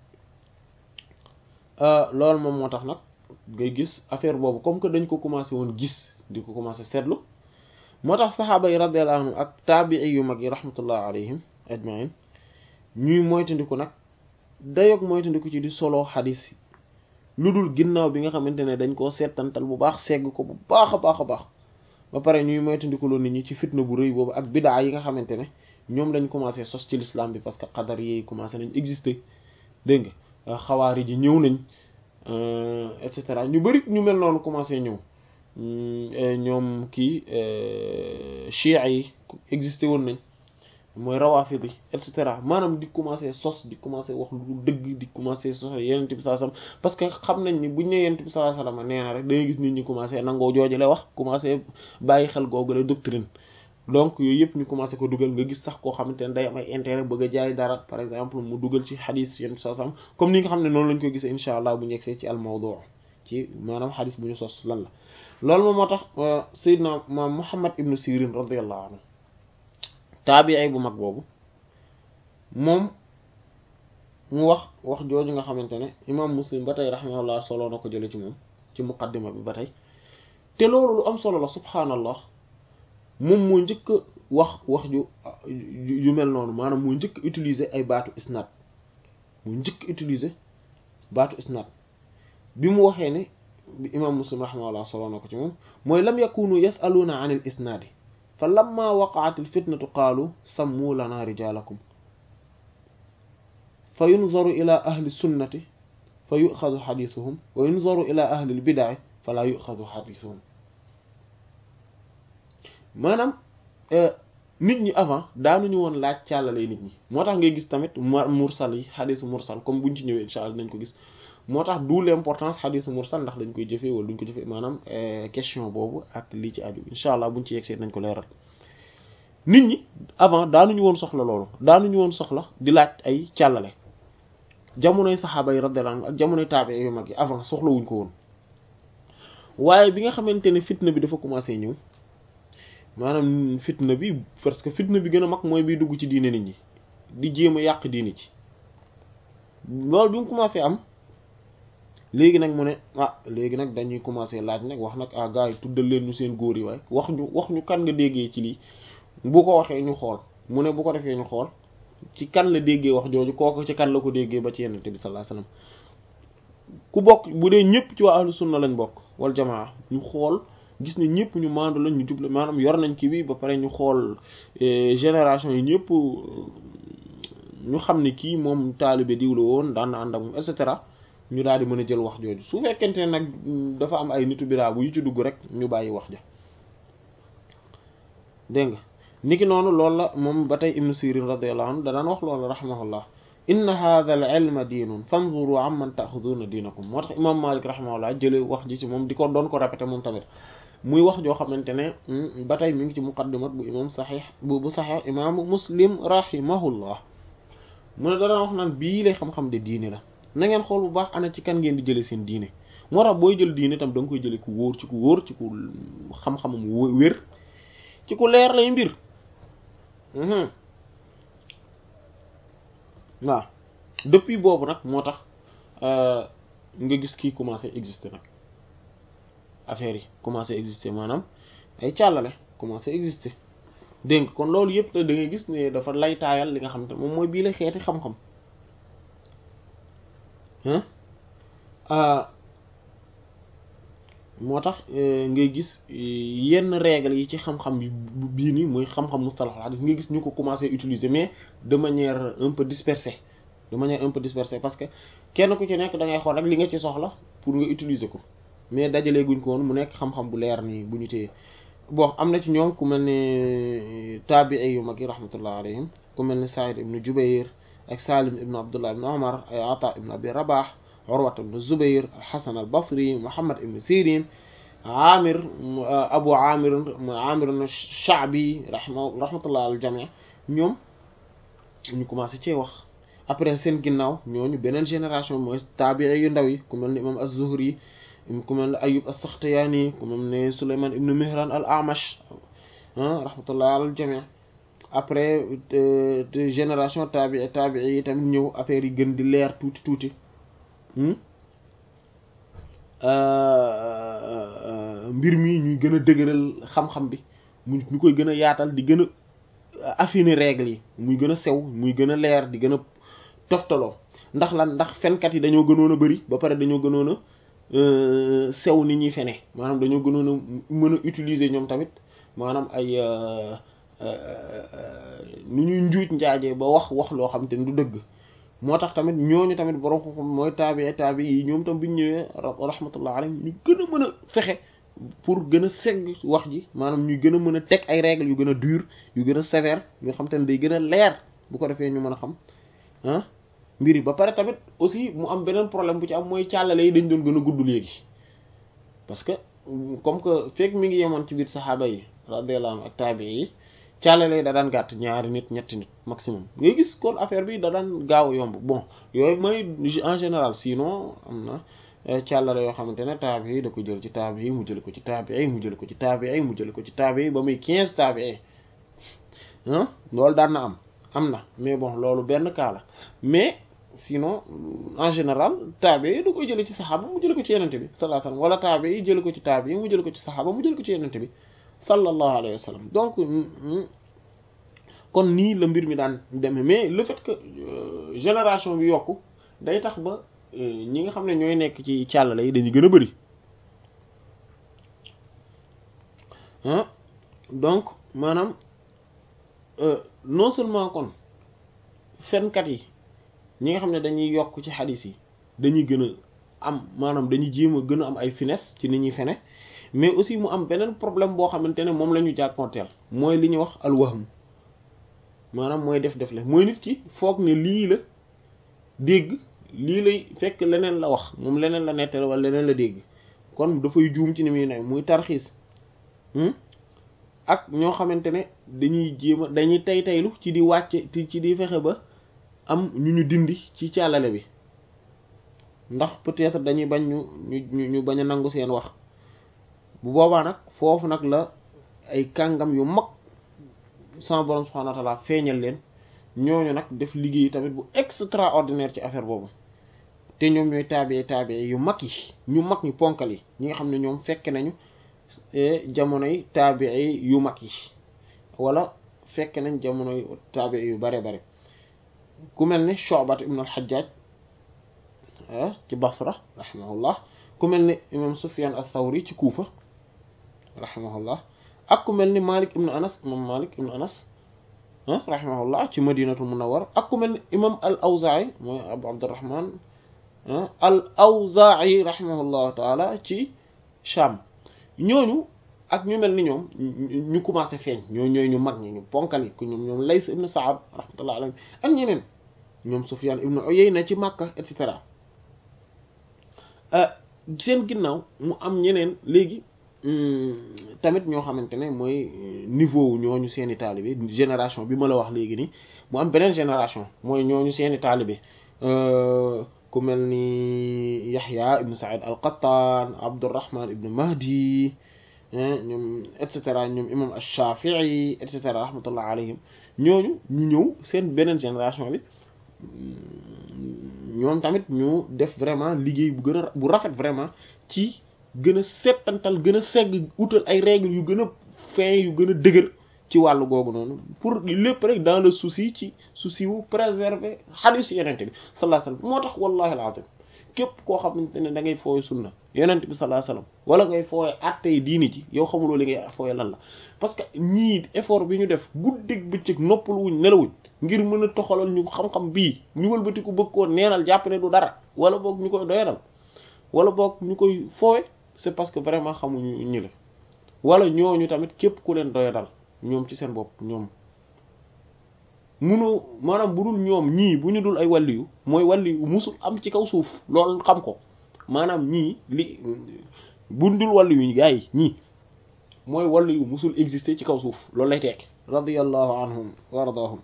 loolu moom moo tax nag ngay gis affaire boobu comme que dañ ko commencé woon gis di ko commencé seetlu moo tax saxaaba yi radiyallahu anhum ak taabii yu mag yi rahmatullah alayhim ajmain ñuy moytandiku nag dayoog moytandiku ci di solo xadis yi lu dul ginnaaw bi nga xamante ne dañ koo seetantal bu baax segg ko bu baax a baax a baax ba pare ñuy moytandiku loolu nit ñi ci fitna bu rëy boobu ak bidaa yi nga xamante ne ñoom lañ commencé sos ci l'islam bi parce que xadar yi commencé nañ exister dégg nga xawaari ji ñëw nañ et cetera ñu bari ñu mel noonu commencé ñëw ñoom kii chia yi existé woon nañ mooy rawaafid yi et cetera maanaam di commencé sos di commencé wax lu dëgg di commencé sos yenent bi sallallahu alayhi wasallam parce que xam nañ ni buñ ne yenent bi sallallahu alayhi wasallam nee na rek dangay gis nit ñi commencé nangoo jooju lay wax commencé bàyyi xel googu la doctrine donc yooyu yëpp ñu commencé ko dugal nga gis sax koo xamante ne day am ay intérêt bëgg a jaay dara par exemple mu dugal ci xadis yenn saa sam comme ni nga xam ne noonu lañ ko gisee incha allah bu ñu yegsee ci al mawdu ci maanaam xadis bu ñu sos lan la. loolu moom moo tax Seydina maam Muhammad ibnu Sirin radiyallahu anhu taabi'i bu mag boobu moom mu wax wax jooju nga xamante ne imaam Muslim ba tey rahimahullah solo na ko jële ci moom ci muqaddima bi ba tey te loolu lu am solo la subhaanallah moom moo njëkk wax wax ju yu mel noonu maanaam moo njëkk utiliser ay baatu isnaad moo njëkk utiliser baatu isnaad bi mu waxee ne bi imam muslim rahimahullah solo na ko ci moom mooy lam yakunu yasaluuna an il isnaadi fa lamma waqaat il fitnatu qaalu sammu lana rijalakum fa yunzaru ila ahli sunnati fa yuxadu xadisuhum wa yunzaru ila ahli l bidaci fa laa yuxadu xadisuhum maanaam nit ñi avant daanuñu woon laaj càllale nit ñi moo tax ngay gis tamit mursal yi xadisu mursal comme buñ ci ñëwee insha allah dañ ko gis moo tax d'où l'importance xadisu mursal ndax dañ koy jëfee wala duñ ko jëfee maanaam question boobu ak lii ci aju insha allah buñ ci yegsee nañ ko leeral nit ñi avant daanuñu woon soxla loolu daanuñu woon soxla di laaj ay càllale jamonoy saxaaba yi radiyallahu anhum ak jamonoy taabe yu mag yi avant soxlawuñ ko woon waaye bi nga xamante ne fitna bi dafa commencé ñëw maanaam fitna bi parce que fitna bi gën a mag mooy biy dugg ci diine nit ñi di jéem a yàq diine ci loolu bi mu commencé am léegi nag mu ne ah léegi nag dañuy commencé laaj nag wax nag ah gars yi tuddal leen ñu seen góor yi waaye wax ñu wax ñu kan nga déggee ci lii bu ko waxee ñu xool mu ne bu ko defee ñu xool ci kan la déggee wax jooju kooku ci kan la ko déggee ba ci yonent bi sallallahu alayhi wasallam ku bokk bu dee ñëpp ci waa ahlu sunna lañ bokk wal jamaa ñu xool gis ne ñëpp ñu maandu lañ ñu juble maanaam yor nañ kii bi ba pare ñu xool génération yi ñëpp ñu xam ne kii moom taalibe diw la woon daan na ànd ak moom et cetera ñu daal di mën a jël wax jooju su fekkente ne nag dafa am ay nitu bidaa bu yu ci dugg rek ñu bàyyi wax ja dégg nga niki noonu loolu la moom ba tey ibnu sirin radiyallahu anhu da daan wax loolu rahimahullah inna hadha al ilma diinun fanzuru amman ta'khuduna diinakum moo tax imam malik rahimahullah jële wax ji ci moom di ko doon ko répété moom tamit muy wax joo xamante ne ba tey mi ngi ci muqaddimat bu imam saxiix bu bu saxiix imaamu muslim rahimahullah mu ne dana wax naan bii lay xam-xam de diine la na ngeen xool bu baax ana ci kan ngeen di jële seen diine moo tax booy jël diine tam da nga koy jële ku wóor ci ku wóor ci ku xam-xamam wér ci ku leer lay mbir waaw depuis boobu nag moo tax nga gis kii commencé exister nag affaire yi commencé exister maanaam ay càllale commencé exister dégg nga kon loolu yëpp da ngay gis ne dafa lay taayal li nga xam te moom mooy bii la xeeti xam-xam moo tax ngay gis yenn règles yi ci xam-xam bi bii nii mooy xam-xam mustalahul hadith ngay gis ñu ko commencé utiliser mais de manière un peu dispersée de manière un peu dispersée parce que kenn ku ci nekk da ngay xool rek li nga ci soxla pour nga utiliser ko mais dajalee guñ ko woon mu nekk xam-xam bu leer nii bu ñu téye bon am na ci ñoom ku mel ne taabi'i yu mag yi rahmatullah alayhim ku mel ne Sa'id ibn Jubayr ak Salim ibn Abdullah ibn Umar ay Ata ibn Abi Rabah Urwa ibn Zubayr al-Hasan al-Basri Muhammad ibn Sirin Amir Abu Amir Amir al-Sha'bi rahmatullah al jami' ñoom ñu commencé cee wax après seen ginnaaw ñooñu beneen génération mooy taabi'i yu ndaw yi ku mel ne imam az-Zuhri ku mel ne Ayyub as-Sakhtiyani ku mel ne Sulayman ibn Mihran al-A'mash rahmatullah al jami' après génération taabi'i taabi'i yi tamit ñëw affaire yi gën di leer tuuti tuuti mbir mi ñuy gën a dëgëral xam-xam bi mu ñu koy gën a yaatal di gën a affiner règles yi muy gën a sew muy gën a leer di gën a toftaloo ndax lan ndax fenkat yi dañoo gënoon a bari ba pare dañoo gënoon a sew ni ñuy fene maanaam dañoo gënoon a mën a utiliser ñoom tamit maanaam ay nu ñuy njuuj njaajee ba wax wax loo xam te ne du dëgg moo tax tamit ñooñu tamit borom xam mooy taabi taabi yi ñoom tam bi ñu ñëwee rahmatullah alayhim ñu gën a mën a fexe pour gën a segg wax ji maanaam ñu gën a mën a teg ay règles yu gën a dur yu gën a sévère yoo xam te ne day gën a leer bu ko defee ñu mën a xam ah mbir yi ba pare tamit aussi mu am beneen problème bu ci am mooy càllale yi dañ doon gën a gudd léegi parce que comme que fekk mi ngi yemoon ci biir saxaaba yi radiyallahu anhu ak taabi yi càllale yi da daan gàtt ñaari nit ñetti nit maximum ngay gis kon affaire bi da daan gaaw a yomb bon yooyu mooy en général sinon am na càllale yoo xamante ne taabi yi da ko jël ci taabi yi mu jël ko ci taabi yi mu jël ko ci taabi yi mu jël ko ci taabi yi ba muy quinze taabi yi ah loolu daan na am am na mais bon loolu benn cas la mais sinon en général taabi yi da koy jële ci saxaaba mu jële ko ci yenente bi sallallahu alayhi wasallam wala taabi yi jële ko ci taabi yi mu jële ko ci saxaaba mu jële ko ci yenente bi sallallahu alayhi wa sallam donc kon nii la mbir mi daan demee mais le fait que génération bi yokku day tax ba ñi nga xam ne ñooy nekk ci càllale yi dañuy gën a bari ah donc maanaam non seulement kon fenkat yi ñi nga xam ne dañuy yokk ci xadis yi dañuy gën a am maanaam dañuy jéem a gën a am ay finesse ci ni ñuy fene mais aussi mu am beneen problème boo xamante ne moom la ñu jàkkoonteel mooy li ñuy wax alwahm maanaam mooy def def le mooy nit ki foog ne lii la dégg lii lay fekk leneen la wax moom leneen la nettali wala leneen la dégg kon dafay juum ci ni muy ne muy tarxiis ak ñoo xamante ne dañuy jéem a dañuy tay taylu ci di wàcce ci di fexe ba am ñu ñu dindi ci càllale bi ndax peut-être dañuy bañ ñu ñu ñu bañ a nangu seen wax bu boobaa nag foofu nag la ay kàngam yu mag sama borom subhanahu wa ta'ala feeñal leen ñooñu nag def liggéey tamit bu extraordinaire ci affaire boobu te ñoom ñooy taabee taabee yu mag yi ñu mag ñu ponkal yi ñi nga xam ne ñoom fekk nañu jamonoy taabee yu mag yi wala fekk nañ jamonoy taabee yu bare bare ku mel ni Shu'bat ibn al-Hajjaj ci Basra rahimahullah ku mel ni imam Sufyan ath-Thawri ci Kufa rahimahullah ak ku mel ni Malik ibn Anas imam Malik ibn Anas rahimahullah ci Madinatul Munawwara ak ku mel ni imam al-Awza'i mooy Abu Abdurrahman al-Awza'i rahimahullahu taala ci Sham ñooñu ak ñu mel ni ñoom ñu commencé feeñ ñoo ñooy ñu mag ñi ñu ponkal yi ku ñoom ñoom Lays ibn Sa'd rahmatullahi alayhi ak ñeneen ñoom Sufyan ibn Uyayna ci Makka et cetera seen ginnaaw mu am ñeneen léegi tamit ñoo xamante ne mooy niveau ñooñu seeni taalibe génération bi ma la wax léegi nii mu am beneen génération mooy ñooñu seeni taalibe ku mel ni Yahya ibn Sa'id al-Qattan Abdurrahman ibn Mahdi ñoom et cetera ñoom imam ash-Shafi'i et cetera rahmatullah alayhim ñooñu ñu ñëw seen beneen génération bi ñoom tamit ñu def vraiment liggéey bu gën a bu rafet vraiment ci gën a settantal gën a segg utal ay règles yu gën a fin yu gën a dëgër ci wàllu googu noonu pour lépp rek dans le souci ci souci wu préserver hadith yenente bi sallallahu alayhi wasallam moo tax wallahi alazim képp koo xamante ne da ngay fooy sunna yenente bi sallallahu alayhi wasallam wala ngay fooye attey diini ci yow xamuloo li ngay fooye lan la parce que ñii effort bi ñu def guddeeg bëccëg noppal wuñ nelawuñ ngir mën a toxalal ñu xam-xam bii ñu wëlbati ko bëgg koo neenal jàpp ne du dara wala boog ñu koy doyadal wala boog ñu koy foowe c'est parce que vraiment xamuñu ñi la wala ñooñu tamit képp ku leen doyadal ñoom ci seen bopp ñoom munoo maanaam bu dul ñoom ñii bu ñu dul ay wàlliyu mooy wàlliyu musul am ci kaw suuf loolu xam ko maanaam ñii li bu dul wàlliyu gaa yi ñii mooy wàlliyu musul exister ci kaw suuf loolu lay tekk radiyallahu anhum wa ardaahum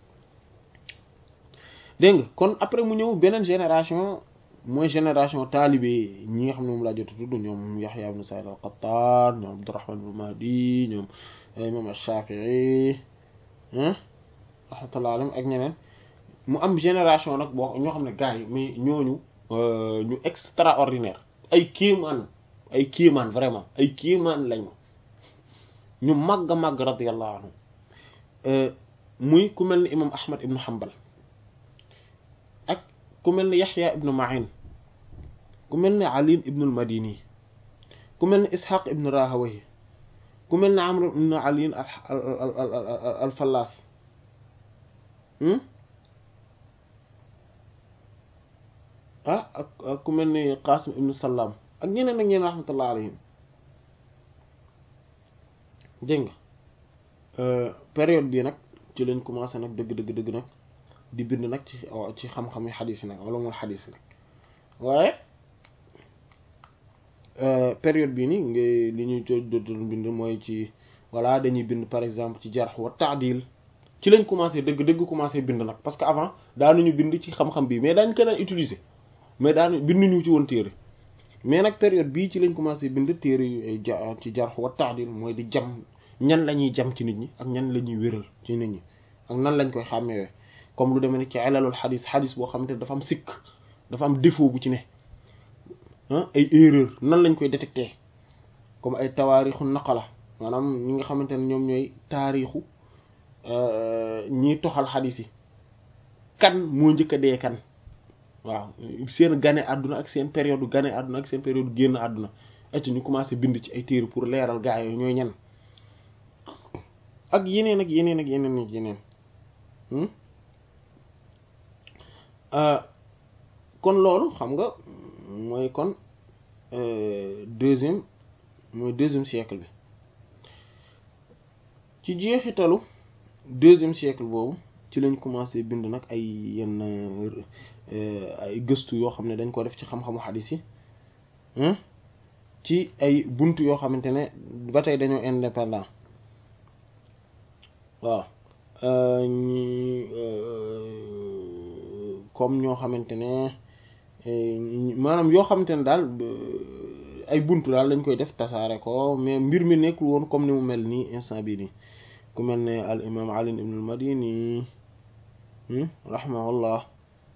dégg nga kon après mu ñëw beneen génération mooy génération taalibe ñi nga xam ne moom laa jot a tudd ñoom Yahya ibn Sa'id al-Qattan ñoom Abdurrahman ibn Mahdi ñoom imam ash-Shafi'i rahmatullahi alayhim ak ñeneen mu am génération nag boo ñoo xam ne gars yi mais ñooñu ñu extraordinaire ay kiimaan ay kiimaan vraiment ay kiimaan lañu ñu màgg a màgg radiyallahu anhu muy ku mel ni imam Ahmad ibn Hanbal ak ku mel ni Yahya ibn Ma'in ku mel ni Ali ibn al-Madini ku mel ni Ishaq ibn Rahawayh ku mel ni Amr ibn Ali al-Fallas ah ak ku mel ni Qasim ibn Sallam ak ñeneen ak ñeneen rahmatullah alayhim dégg nga période bii nag ci lañ commencé nag dëgg dëgg dëgg nag di bind nag ci ci xam-xam yi xadis yi nag wala moom xadis nag waaye période bii nii nga li ñuy doon bind mooy ci voilà dañuy bind par exemple ci jarh wa ta'dil ci lañ commencé dëgg dëgg commencé bind nag parce que avant daanuñu bind ci xam-xam bi mais daañu ko daan utiliser mais daan binduñu ci woon téere mais nag période bii ci lañ commencé bind téere yu ay ja ci jarh wa ta'dil mooy di jam ñan la ñuy jam ci nit ñi ak ñan la ñuy wéral ci nit ñi ak nan lañ koy xàmmewee comme lu demee ne ci ilalul xadis xadis boo xamante ne dafa am sikk dafa am défaut bu ci ne ay erreur nan lañ koy détecter comme ay tawaarixu naqala maanaam ñi nga xamante ne ñoom ñooy taarixu ñiy toxal xadis yi kan moo njëkk a dee kan waaw seen gane àdduna ak seen période gane àdduna ak seen période génn àdduna et ñu commencé bind ci ay téere pour leeral gaa yooyu ñooy ñan ak yeneen ak yeneen ak yeneen ak yeneen kon loolu xam nga mooy kon deuxième mooy deuxième siècle bi ci jeexitalu deuxième siècle boobu ci lañ commencé bind nag ay yenn ay gëstu yoo xam ne dañ ko def ci xam-xamu xadis yi ci ay bunt yoo xamante ne ba tey dañoo indépendant waaw ñi comme ñoo xamante ne maanaam yoo xamante ne daal ay buntu daal lañ koy def tasaare ko mais mbir mi nekkul woon comme ni mu mel nii instant bii nii ku mel ne al imam ali ibn al madini rahimahullah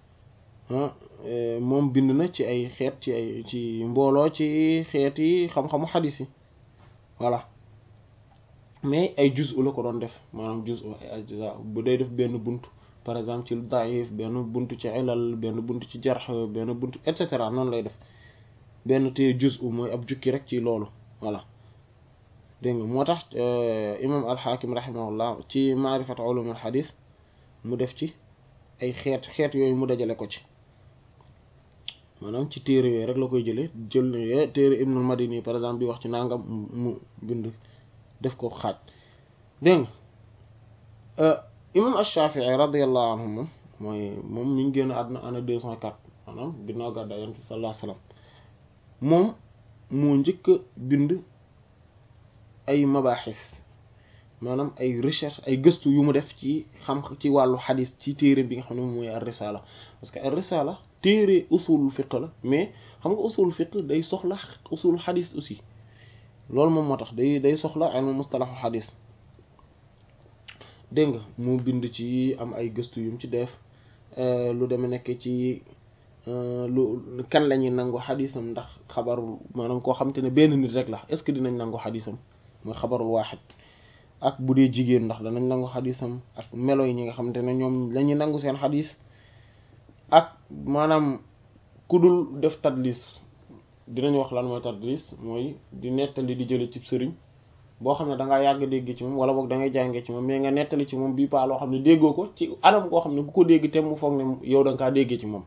moom bind na ci ay xeet ci ay ci mbooloo ci xeet yi xam-xamu xadis yi voilà mais ay juz la ko doon def maanaam juz ay ajza bu day def benn bunt par exemple ci daif benn bunt ci ilal benn bunt ci jarx benn bunt et cetera noonu lay def benn te juz mooy ab jukki rek ci loolu voilà dégg nga moo tax imam alxaakim rahimahullah ci maarifat ulum al xadis mu def ci ay xeet xeet yooyu mu dajale ko ci maanaam ci téere yooyu rek la koy jëlee jël na téere ibnul madini par exemple bi wax ci nangam mu bind def ko xaaj dégg nga imam ash-Shafi'i radiyallahu anhu moom mooy moom mi ngi génn àdduna année deux cent quatre maanaam ginnaaw gàddaay Yonent bi sallallahu alayhi wasallam moom moo njëkk a bind ay mabaaxis maanaam ay recherche ay gëstu yu mu def ci xam ci wàllu xadis ci téere bi nga xam ne moom mooy ar-Risala parce que ar-Risala téere usul fiqh la mais xam nga usul fiqh day soxla usul xadis aussi loolu moom moo tax day day soxla ilmu mustalahul xadis dégg nga mu bind ci am ay gëstu yum ci def lu deme nekk ci lu kan la ñuy nangu xadisam ndax xabarul maanaam koo xam te ne benn nit rek la est-ce que dinañ nangu xadisam mooy xabarul waaxid ak bu dee jigéen ndax danañ nangu xadisam ak melo yi ñi nga xamante ne ñoom la ñuy nangu seen xadis ak maanaam ku dul def tadlis dinañ wax lan mooy tadlis mooy di nettali di jële ci sëriñ boo xam ne da ngaa yàgg dégg ci moom wala boog da ngay jàngee ci moom mais nga nettali ci moom bii paa loo xam ne déggoo ko ci anam koo xam ne ku ko dégg te mu foog ne yow da nga kaa déggee ci moom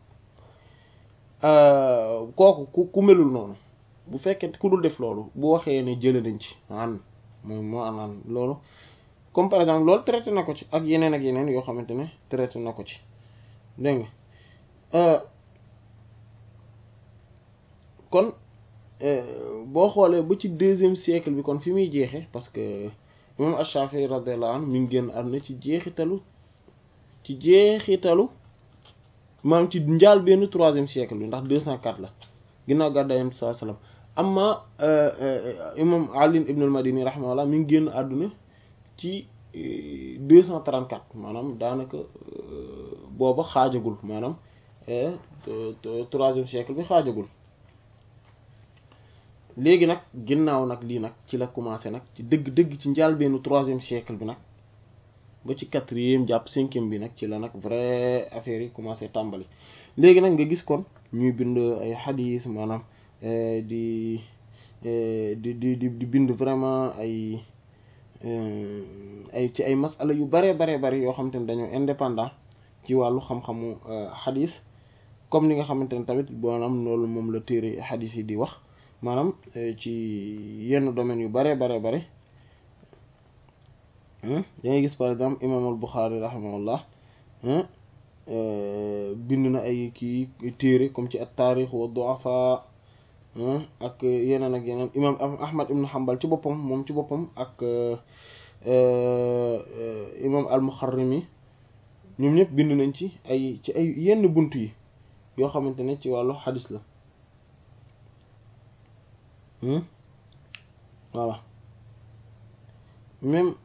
kooku ku ku melul noonu bu fekkee ku dul def loolu bu waxee ne jële nañ ci an moom moo anaan loolu comme par exemple loolu traité na ko ci ak yeneen ak yeneen yoo xamante ne traité na ko ci dégg nga kon boo xoolee ba ci deuxième siècle bi kon fi muy jeexe parce que imam Ash-Shafi'i radiyallahu anhu mi ngi génn àdduna ci jeexitalu ci jeexitalu maanaam ci njaal benn troisième siècle bi ndax deux cent quatre la ginnaaw gàddaay Yonent bi sallallahu alayhi wasallam amma imam Ali ibn al-Madini rahimahullah mi ngi génn àdduna ci deux cent trente-quatre maanaam daanaka booba xaajagul maanaam troisième siècle bi xaajagul léegi nag ginnaaw nag lii nag ci la commencé nag ci dëgg-dëgg ci njaal benn troisième siècle bi nag ba ci quatrième jàpp cinquième bi nag ci la nag vrai affaire yi commencé tàmbali léegi nag nga gis kon ñuy bind ay xadiis maanaam di di di di bind vraiment ay ay ci ay masala yu bare bare bare yoo xamante ne dañoo indépendant ci wàllu xam-xamu xadiis comme ni nga xamante ne tamit maanaam loolu moom la téere xadiis yi di wax maanaam ci yenn domaines yu bare bare bare dangay gis par exemple imam al Bukhari rahimahullah bind na ay kii téere comme ci at taarix wa du'afa ak yeneen ak yeneen imam Ahmad ibn Hanbal ci boppam moom ci boppam ak imam al Muxarrimi ñoom ñëpp bind nañ ci ay ci ay yenn bunt yi yoo xamante ne ci wàllu xadis la voilà même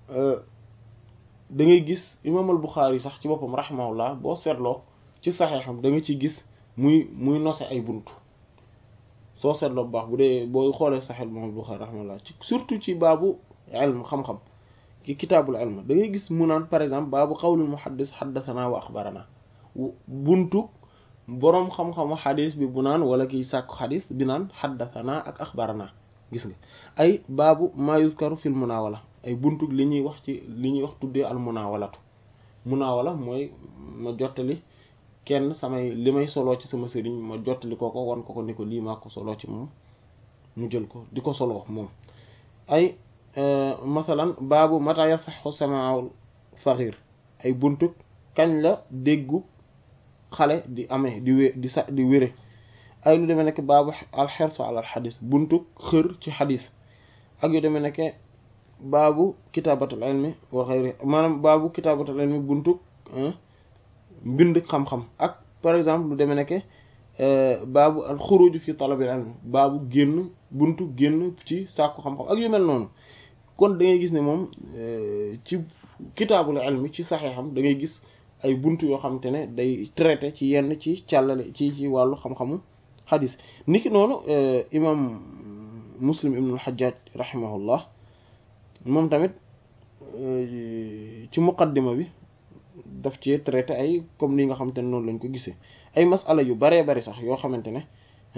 da ngay gis imam al Buxaari sax ci boppam rahimahullah boo seetloo ci saxeexam da nga ci gis muy muy nose ay bunt soo seetloo bu baax bu dee boo xoolee saxeel imam al Buxaari rahimahullah ci surtout ci baabu ilm xam-xam ci kitaabul ilm da ngay gis mu naan par exemple baabu qawlul muhaddis xaddasanaa wa axbarana buntu boroom xam-xamu xadis bi bu naan wala kiy sàkku xadis bi naan xaddasanaa ak axbarana gis nga ay baabu maa yuzkaru fil munaawala ay buntu li ñuy wax ci li ñuy wax tuddee al munaawalatu munaawala mooy ma jottali kenn samay li may soloo ci sama sëriñ ma jottali ko ko wan ko ko ni ko lii maa ko soloo ci moom mu jël ko di ko soloo moom ay masalan baabu mata yasaxu samaul saxiir ay buntu kañ la déggu xale di amee di wé di sa di wére ay lu demee nekk baabu alxersu ala alxadis buntu xër ci xadis ak yu demee nekk baabu kitaabatul ilmi wa xayri maanaam baabu kitaabatul ilmi buntu mbind xam-xam ak par exemple lu demee nekk baabu al xuruj fi talabil ilmi baabu génn buntu génn ci sàkku xam-xam ak yu mel noonu kon da ngay gis ne moom ci kitaabul ilmi ci saxeexam da ngay gis ay buntu yoo xamante ne day traité ci yenn ci càllale ci ci wàllu xam-xamu xadis niki noonu imam muslim ibn al-Hajjaj rahimahullah moom tamit ci muqaddima bi daf ci traité ay comme ni nga xamante ne noonu lañ ko gisee ay masala yu baree bari sax yoo xamante ne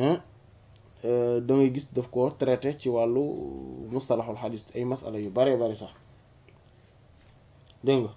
da ngay gis daf ko traité ci wàllu mustalahul xadis ay masala yu baree bari sax dégg nga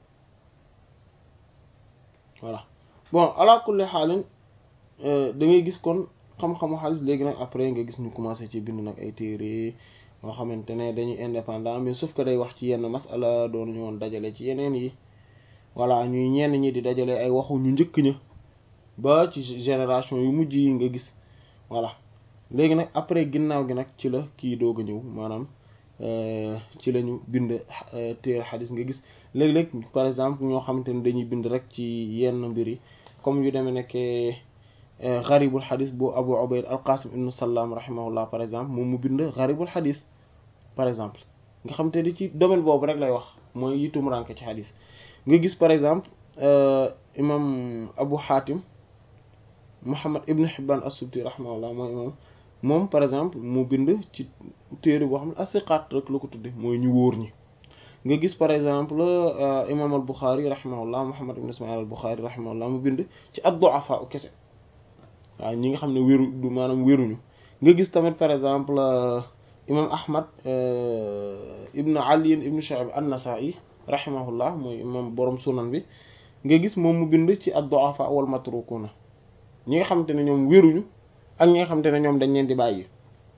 voilà bon ala kulli xaalin da ngay gis kon xam-xamu xaalis léegi nag après nga gis ñu commencé ci bind nag ay téere yoo xamante ne dañuy indépendant mais sauf que day wax ci yenn masala doon ñu woon dajale ci yeneen yi voilà ñuy ñenn ñi di dajale ay waxu ñu njëkk ña ba ci génération yu mujj yi nga gis voilà léegi nag après ginnaaw gi nag ci la kii doog a ñëw maanaam ci la ñu bind téere xadis nga gis léeg-léeg par exemple ñoo xamante ne dañuy bind rek ci yenn mbir yi comme yu demee nekkee garibul xadis bu abu ubayd al qasim ibnu salaam rahimahullah par exemple moom mu bind garibul xadis par exemple nga xam te di ci domaine boobu rek lay wax mooy yitum ranke ci xadis nga gis par exemple imam abu xaatim muhammad ibnu hibban as-subti rahimahullah mooy imam moom par exemple mu bind ci téere boo xam ne asiqaat rek la ko tudde mooy ñu wóor ñi nga gis par exemple imam al buxaari rahimahullah muhammad ibn ismail al buxaari rahimahullah mu bind ci ad-du'afa u kese waaw ñi nga xam ne wéru du maanaam wéruñu nga gis tamit par exemple imam ahmad ibn ali ibn shu'ayb an-nasa'i rahimahullah mooy imam borom sunan bi nga gis moom mu bind ci ad-du'afa wal matrukuna ñi nga xamante ne ñoom wéruñu ak ñi nga xamante ne ñoom dañ leen di bàyyi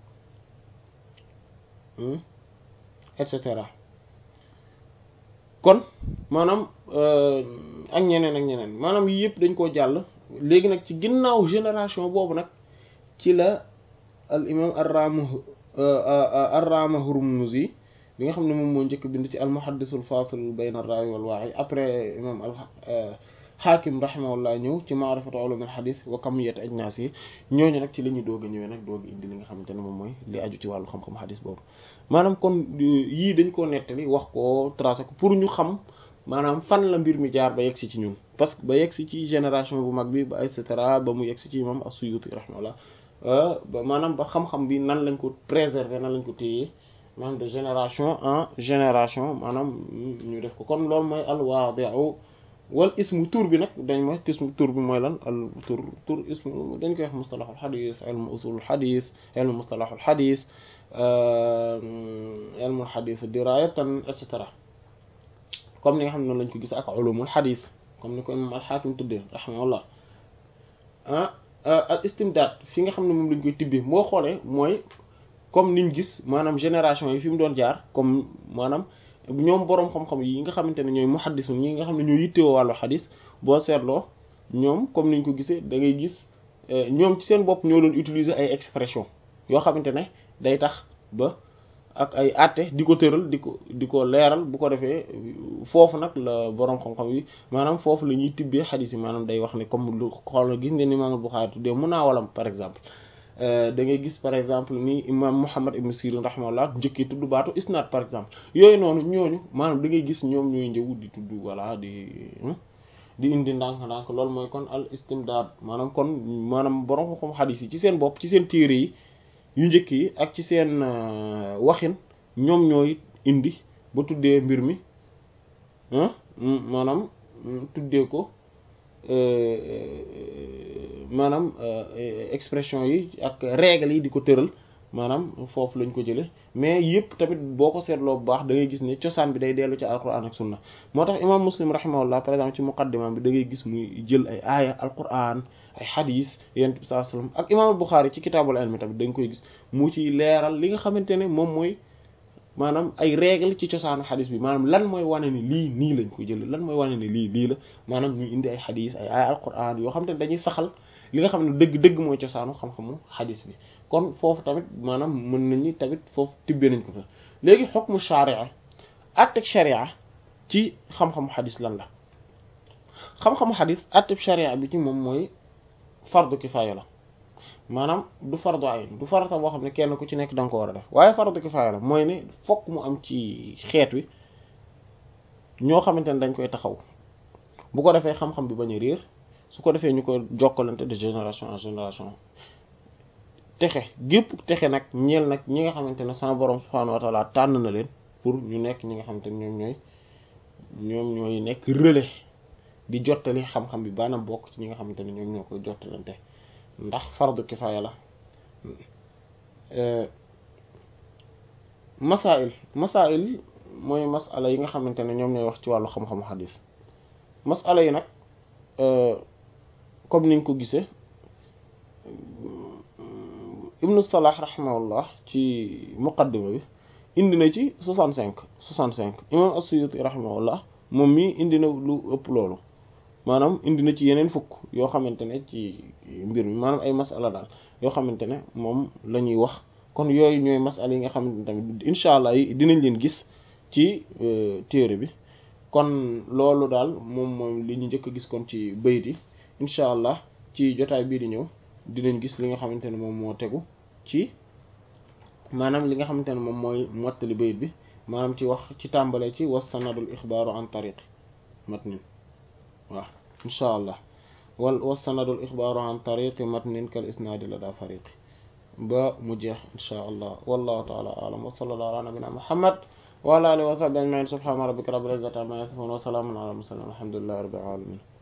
et cetera kon maanaam ak ñeneen ak ñeneen maanaam yii yëpp dañ koo jàll léegi nag ci ginnaaw génération boobu nag ci la al imam arrama arrama hurmuzi bi nga xam ne moom moo njëkk bind ci al muhaddisul fasil bayna ar-rawi wal wa'i après imam al xaakim rahimahullah ñëw ci maarifatu ulum al hadith wa kamiyat ajnas yi ñooñu nag ci la ñuy doog a ñëwee nag doog a indi li nga xamante ne moom mooy li aju ci wàllu xam-xam hadith boobu maanaam kon yii dañ koo nettali wax ko tracé ko pour ñu xam maanaam fan la mbir mi jaar ba yegsi ci ñun parce que ba yegsi ci génération bu mag bi ba et cetera ba mu yegsi ci imam as-Suyuti rahimahullah ba maanaam ba xam-xam bi nan lañ ko préserver nan lañ ko téye maanaam de génération en génération maanaam ñu def ko kon loolu mooy al-waadi'u wal ismu tur bi nag dañ mooy ismu tur bi mooy lan al tur tur ismu dañ koy wax mustalahul xadis ilmu usulul xadis ilmu mustalahul xadis ilmu xadis dirayatan et cetera comme ni nga xam ne noonu lañ ko gis ak ulumul xadis comme ni ko imam alxaakim tuddee rahimahullah ah al istimdaad fi nga xam ne moom lañ koy tibbee moo xoolee mooy comme niñ gis maanaam génération yi fi mu doon jaar comme maanaam ñoom boroom xam-xam yi nga xamante ne ñooy muhaddisun ñi nga xam ne ñooy yittewoo wàllu xadis boo seetloo ñoom comme niñ ko gisee da ngay gis ñoom ci seen bopp ñoo doon utiliser ay expression yoo xamante ne day tax ba ak ay àtte di ko tëral di ko di ko leeral bu ko defee foofu nag la boroom xam-xam yi maanaam foofu la ñuy tibbee xadis yi maanaam day wax ne comme lu xool gis ngeen Imaam Buxaari tuddee munaawalam par exemple da ngay gis par exemple ni imam Muhammad ibn Sirin rahimahullah njëkkee tudd baatu isnaad par exemple yooyu noonu ñooñu maanaam da ngay gis ñoom ñooy njëw di tudd voilà di di indi ndànk-ndànk loolu mooy kon al istimdaad maanaam kon maanaam borom xam xadis yi ci seen bopp ci seen téere yi yu njëkk yi ak ci seen waxin ñoom ñooy indi ba tuddee mbir mi maanaam tuddee ko maanaam expression yi ak règles yi di ko tëral maanaam foofu lañ ko jële mais yëpp tamit boo ko seetloo bu baax da ngay gis ne cosaan bi day dellu ci alquran ak sunna moo tax imam muslim rahimahullah par exemple ci muqaddimam bi da ngay gis muy jël ay aaya alquran ay xadis yonent bi sallallahu alayhi wasallam ak imam Bukhari ci kitaabul ilmi tamit da nga koy gis mu ci leeral li nga xamante ne moom mooy maanaam ay règle ci cosaanu xadis bi maanaam lan mooy wane ni lii nii lañ ko jël lan mooy wane ni lii lii la maanaam ñu indi ay xadis ay ay alquran yoo xam te ne dañuy saxal li nga xam ne dëgg dëgg mooy cosaanu xam-xamu xadis bi kon foofu tamit maanaam mën nañu tamit foofu tibbee nañ ko fa léegi xukmu sharia atteg sharia ci xam-xamu xadis lan la xam-xamu xadis atteg sharia bi ci moom mooy fardu kifaaya la maanaam du fardu ayn du farata boo xam ne kenn ku ci nekk da nga ko war a def waaye fardu kifaaya la mooy ne fokk mu am ci xeet wi ñoo xamante ne dañ koy taxaw bu ko defee xam-xam bi bañ a réer su ko defee ñu koy jokkalante de génération en génération texe gépp texe nag ñeel nag ñi nga xamante ne sama borom subhaanahu wa taala tànn na leen pour ñu nekk ñi nga xamante ne ñoom ñooy ñoom ñooy nekk relais di jottali xam-xam bi baanaam bokk ci ñi nga xamante ne ñoom ñoo koy jottalante ndax fardu kifaaya la masail masail mooy masala yi nga xamante ne ñoom ñooy wax ci wàllu xam-xamu xadis masala yi nag comme niñ ko gisee ibnu salah rahimahullah ci muqaddima bi indi na ci soixante cinq soixante cinq imam as-Suyuti rahimahullah moom mi indi na lu ëpp loolu maanaam indi na ci yeneen fukk yoo xamante ne ci mbir mi maanaam ay masala daal yoo xamante ne moom la ñuy wax kon yooyu ñooy masala yi nga xamante ne tamit incha allah yi dinañ leen gis ci téere bi kon loolu daal moom moom li ñu njëkk a gis kon ci bayit yi incha allah ci jotaay bii di ñëw dinañ gis li nga xamante ne moom moo tegu ci maanaam li nga xamante ne moom mooy mottali bayit bi maanaam ci wax ci tàmbale ci was sanadul ixbaaru an tariq matnin waaw incha allah wal was sanadul ixbaaru an tariqi matnin kal isnaadi la daa fariqi ba mu jeex incha allah wallahu taala alam wa sallallahu ala nabina muhammad wa ala alihi wa sahbihi ajmain subhana rabbika rabbil izzati amma yasifun wa salamun ala mursalin alhamdulillahi rabbil alamin